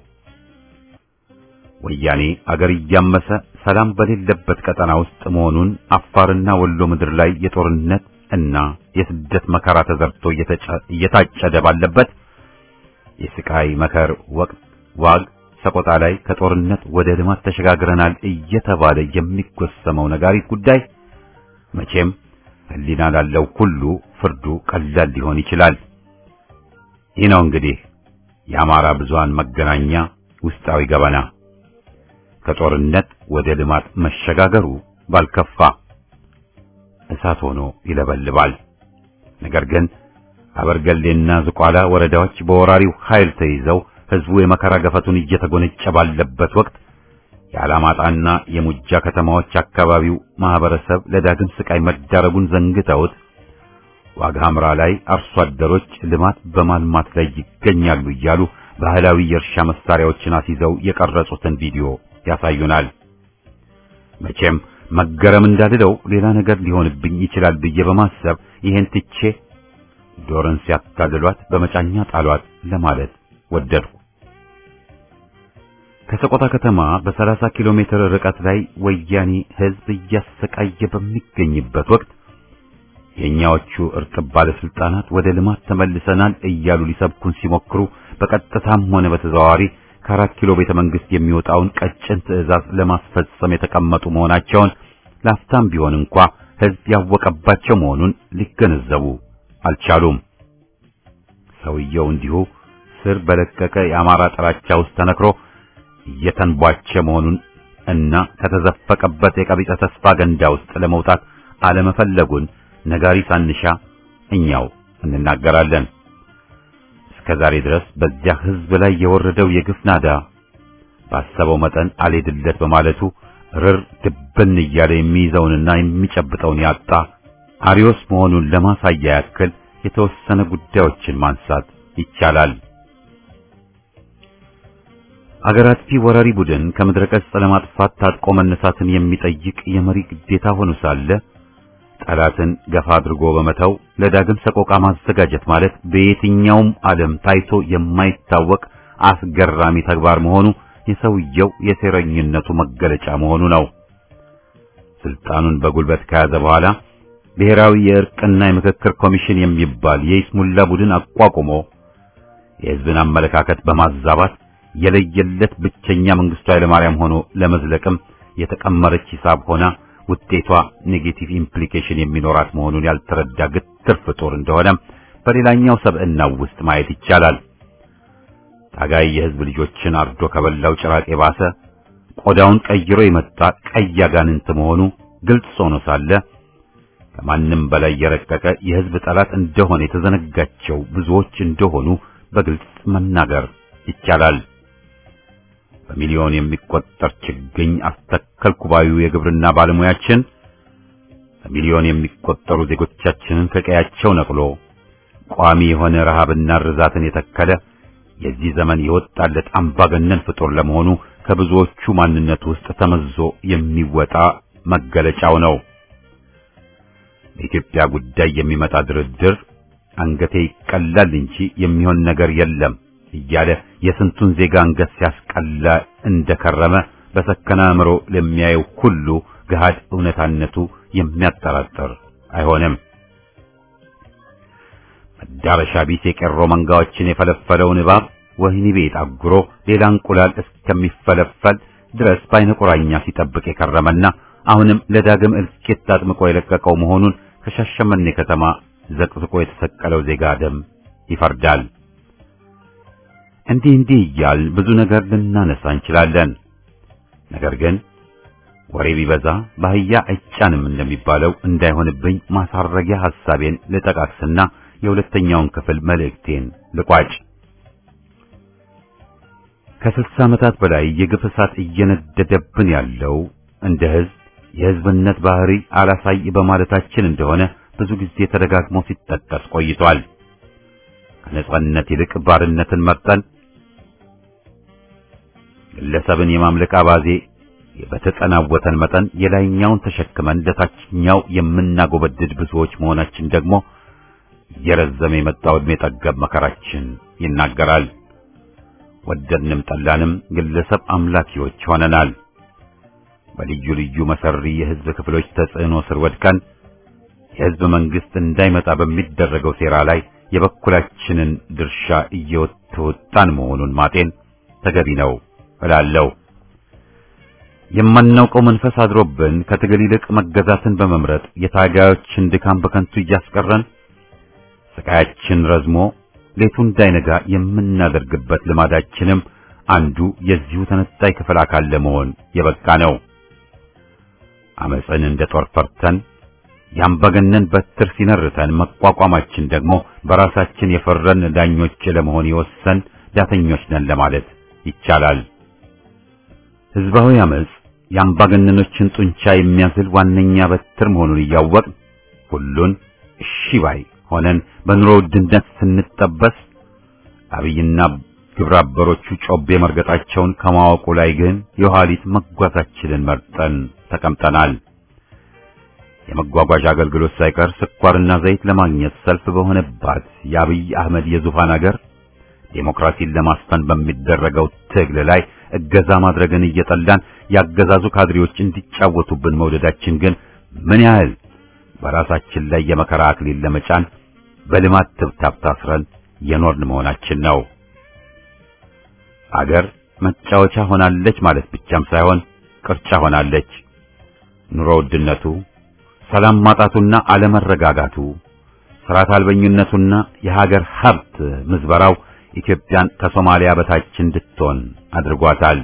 ወያኔ አገር እያመሰ ሰላም በሌለበት ቀጠና ውስጥ መሆኑን አፋርና ወሎ ምድር ላይ የጦርነት እና የስደት መከራ ተዘርቶ እየታጨደ ባለበት የስቃይ መከር ወቅት ዋግ ሰቆጣ ላይ ከጦርነት ወደ ልማት ተሸጋግረናል እየተባለ የሚጎሰመው ነጋሪት ጉዳይ መቼም ህሊና ላለው ሁሉ ፍርዱ ቀላል ሊሆን ይችላል። ይህ ነው እንግዲህ የአማራ ብዙሃን መገናኛ ውስጣዊ ገበና። ከጦርነት ወደ ልማት መሸጋገሩ ባልከፋ እሳት ሆኖ ይለበልባል። ነገር ግን አበርገሌና ዝቋላ ወረዳዎች በወራሪው ኃይል ተይዘው ህዝቡ የመከራ ገፈቱን እየተጎነጨ ባለበት ወቅት የአላማጣና የሙጃ ከተማዎች አካባቢው ማህበረሰብ ለዳግም ስቃይ መዳረጉን ዘንግተውት ዋግ ሐምራ ላይ አርሶ አደሮች ልማት በማልማት ላይ ይገኛሉ እያሉ ባህላዊ የእርሻ መሳሪያዎችን አስይዘው የቀረጹትን ቪዲዮ ያሳዩናል። መቼም መገረም እንዳልለው ሌላ ነገር ሊሆንብኝ ይችላል ብዬ በማሰብ ይሄን ትቼ ዶርን ሲያታልሏት በመጫኛ ጣሏት ለማለት ወደድኩ። ከሰቆጣ ከተማ በ30 ኪሎ ሜትር ርቀት ላይ ወያኔ ህዝብ እያሰቃየ በሚገኝበት ወቅት የኛዎቹ እርጥብ ባለስልጣናት ወደ ልማት ተመልሰናል እያሉ ሊሰብኩን ሲሞክሩ በቀጥታም ሆነ በተዘዋዋሪ ከአራት ኪሎ ቤተ መንግስት የሚወጣውን ቀጭን ትዕዛዝ ለማስፈጸም የተቀመጡ መሆናቸውን ላፍታም ቢሆን እንኳ ህዝብ ያወቀባቸው መሆኑን ሊገነዘቡ አልቻሉም። ሰውየው እንዲሁ ስር በለቀቀ የአማራ ጥላቻ ውስጥ ተነክሮ እየተንቧቸ መሆኑን እና ከተዘፈቀበት የቀቢጸ ተስፋ ገንዳ ውስጥ ለመውጣት አለመፈለጉን ነጋሪ ሳንሻ እኛው እንናገራለን። እስከ ዛሬ ድረስ በዚያ ህዝብ ላይ የወረደው የግፍ ናዳ ባሰበው መጠን አልሄድለት በማለቱ ርር ድብን እያለ የሚይዘውንና የሚጨብጠውን ያጣ አሪዮስ መሆኑን ለማሳያ ያክል የተወሰነ ጉዳዮችን ማንሳት ይቻላል። አገር አጥፊ ወራሪ ቡድን ከምድረ ገጽ ለማጥፋት ታጥቆ መነሳትን የሚጠይቅ የመሪ ግዴታ ሆኖ ሳለ ጠላትን ገፋ አድርጎ በመተው ለዳግም ሰቆቃ ማዘጋጀት ማለት በየትኛውም ዓለም ታይቶ የማይታወቅ አስገራሚ ተግባር መሆኑ የሰውየው የሴረኝነቱ መገለጫ መሆኑ ነው። ስልጣኑን በጉልበት ከያዘ በኋላ ብሔራዊ የእርቅና የምክክር ኮሚሽን የሚባል የይስሙላ ቡድን አቋቁሞ የሕዝብን አመለካከት በማዛባት የለየለት ብቸኛ መንግስቱ ኃይለማርያም ሆኖ ለመዝለቅም የተቀመረች ሂሳብ ሆና ውጤቷ ኔጌቲቭ ኢምፕሊኬሽን የሚኖራት መሆኑን ያልተረዳ ግትር ፍጡር እንደሆነ በሌላኛው ሰብዕናው ውስጥ ማየት ይቻላል። ታጋይ የሕዝብ ልጆችን አርዶ ከበላው ጭራቅ የባሰ ቆዳውን ቀይሮ የመጣ ቀይ አጋንንት መሆኑ ግልጽ ሆኖ ሳለ ከማንም በላይ የረቀቀ የሕዝብ ጠላት እንደሆነ የተዘነጋቸው ብዙዎች እንደሆኑ በግልጽ መናገር ይቻላል። በሚሊዮን የሚቆጠር ችግኝ አስተከልኩ ባዩ የግብርና ባለሙያችን በሚሊዮን የሚቆጠሩ ዜጎቻችንን ከቀያቸው ነቅሎ ቋሚ የሆነ ረሃብና ርዛትን የተከለ የዚህ ዘመን የወጣለት አምባገነን ፍጡር ለመሆኑ ከብዙዎቹ ማንነት ውስጥ ተመዞ የሚወጣ መገለጫው ነው። በኢትዮጵያ ጉዳይ የሚመጣ ድርድር አንገቴ ይቀላል እንጂ የሚሆን ነገር የለም እያለ የስንቱን ዜጋ አንገት ሲያስቀላ እንደከረመ በሰከነ አእምሮ ለሚያየው ሁሉ ገሃድ እውነታነቱ የሚያጠራጥር አይሆንም። መዳረሻ ቢስ የቄሮ መንጋዎችን የፈለፈለውን እባብ ወህኒ ቤት አጉሮ ሌላ እንቁላል እስከሚፈለፈል ድረስ በዓይነ ቁራኛ ሲጠብቅ የከረመና አሁንም ለዳግም እልቂት አጥምቆ የለቀቀው መሆኑን ከሻሸመኔ ከተማ ዘቅዝቆ የተሰቀለው ዜጋ ደም ይፈርዳል። እንዲህ እንዲህ እያል ብዙ ነገር ልናነሳ እንችላለን። ነገር ግን ወሬ ቢበዛ ባህያ አይጫንም እንደሚባለው እንዳይሆንብኝ ማሳረጊያ ሐሳቤን ልጠቃቅስና የሁለተኛውን ክፍል መልእክቴን ልቋጭ። ከስልሳ ዓመታት በላይ የግፍ እሳት እየነደደብን ያለው እንደ ሕዝብ የሕዝብነት ባህሪ አላሳይ በማለታችን እንደሆነ ብዙ ጊዜ ተደጋግሞ ሲጠቀስ ቆይቷል። ከነጻነት ይልቅ ባርነትን መርጠን ግለሰብን የማምለክ አባዜ በተጠናወተን መጠን የላይኛውን ተሸክመን ለታችኛው የምናጎበድድ ብዙዎች መሆናችን ደግሞ እየረዘመ የመጣው ዕድሜ ጠገብ መከራችን ይናገራል። ወደድንም ጠላንም ግለሰብ አምላኪዎች ሆነናል። በልዩ ልዩ መሰሪ የሕዝብ ክፍሎች ተጽዕኖ ስር ወድቀን የሕዝብ መንግስት እንዳይመጣ በሚደረገው ሴራ ላይ የበኩላችንን ድርሻ እየተወጣን መሆኑን ማጤን ተገቢ ነው እላለሁ። የማናውቀው መንፈስ አድሮብን ከትግል ይልቅ መገዛትን በመምረጥ የታጋዮችን ድካም በከንቱ እያስቀረን ስቃያችን ረዝሞ ሌቱ እንዳይነጋ የምናደርግበት ልማዳችንም አንዱ የዚሁ ተነጣይ ክፍል አካል ለመሆን የበቃ ነው። አመፅን እንደ ጦር ፈርተን ያምባገነን በትር ሲነርተን መቋቋማችን ደግሞ በራሳችን የፈረን ዳኞች ለመሆን የወሰን ዳተኞች ነን ለማለት ይቻላል። ህዝባዊ አመፅ የአምባገነኖችን ጡንቻ የሚያዝል ዋነኛ በትር መሆኑን እያወቅን ሁሉን እሺ ባይ ሆነን በኑሮ ውድነት ስንጠበስ አብይና ግብረ አበሮቹ ጮቤ መርገጣቸውን ከማወቁ ላይ ግን የኋሊት መጓዛችንን መርጠን ተቀምጠናል። የመጓጓዣ አገልግሎት ሳይቀር ስኳርና ዘይት ለማግኘት ሰልፍ በሆነባት የአብይ አህመድ የዙፋን አገር ዴሞክራሲን ለማስፈን በሚደረገው ትግል ላይ እገዛ ማድረግን እየጠላን ያገዛዙ ካድሬዎች እንዲጫወቱብን መውደዳችን ግን ምን ያህል በራሳችን ላይ የመከራ አክሊል ለመጫን በልማት ትብታብ ታስረን የኖርን መሆናችን ነው። አገር መጫወቻ ሆናለች ማለት ብቻም ሳይሆን ቅርጫ ሆናለች። ኑሮ ውድነቱ፣ ሰላም ማጣቱና አለመረጋጋቱ፣ ስርዓት አልበኝነቱና የሀገር ሀብት ምዝበራው ኢትዮጵያን ከሶማሊያ በታች እንድትሆን አድርጓታል።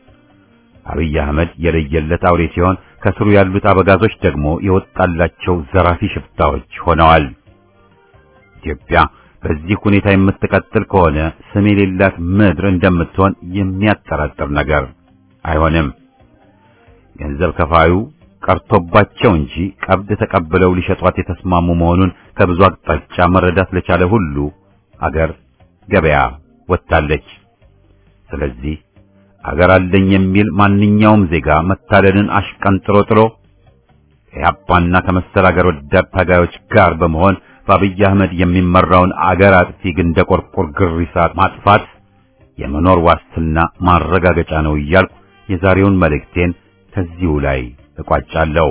አብይ አህመድ የለየለት አውሬ ሲሆን ከስሩ ያሉት አበጋዞች ደግሞ የወጣላቸው ዘራፊ ሽፍታዎች ሆነዋል። ኢትዮጵያ በዚህ ሁኔታ የምትቀጥል ከሆነ ስም የሌላት ምድር እንደምትሆን የሚያጠራጥር ነገር አይሆንም። ገንዘብ ከፋዩ ቀርቶባቸው እንጂ ቀብድ ተቀብለው ሊሸጧት የተስማሙ መሆኑን ከብዙ አቅጣጫ መረዳት ለቻለ ሁሉ አገር ገበያ ወጥታለች። ስለዚህ አገር አለኝ የሚል ማንኛውም ዜጋ መታለልን አሽቀንጥሮ ጥሎ ከኢህአፓና ከመሰል አገር ወዳድ ታጋዮች ጋር በመሆን በአብይ አህመድ የሚመራውን አገር አጥፊ ግንደ ቆርቆር ግሪሳ ማጥፋት የመኖር ዋስትና ማረጋገጫ ነው እያልኩ የዛሬውን መልእክቴን ከዚሁ ላይ እቋጫለሁ።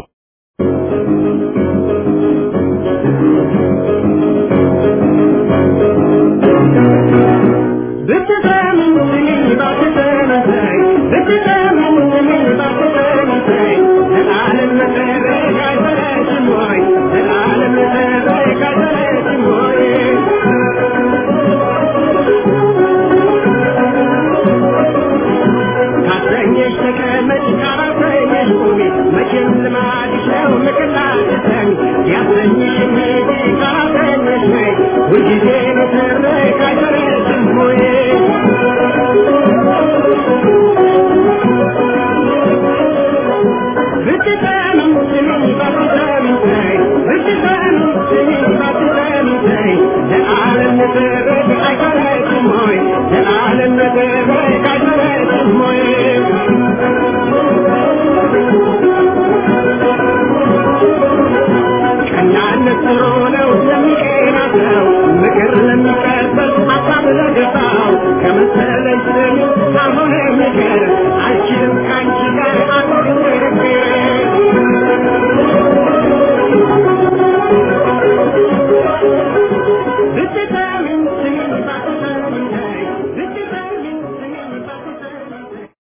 Thank you.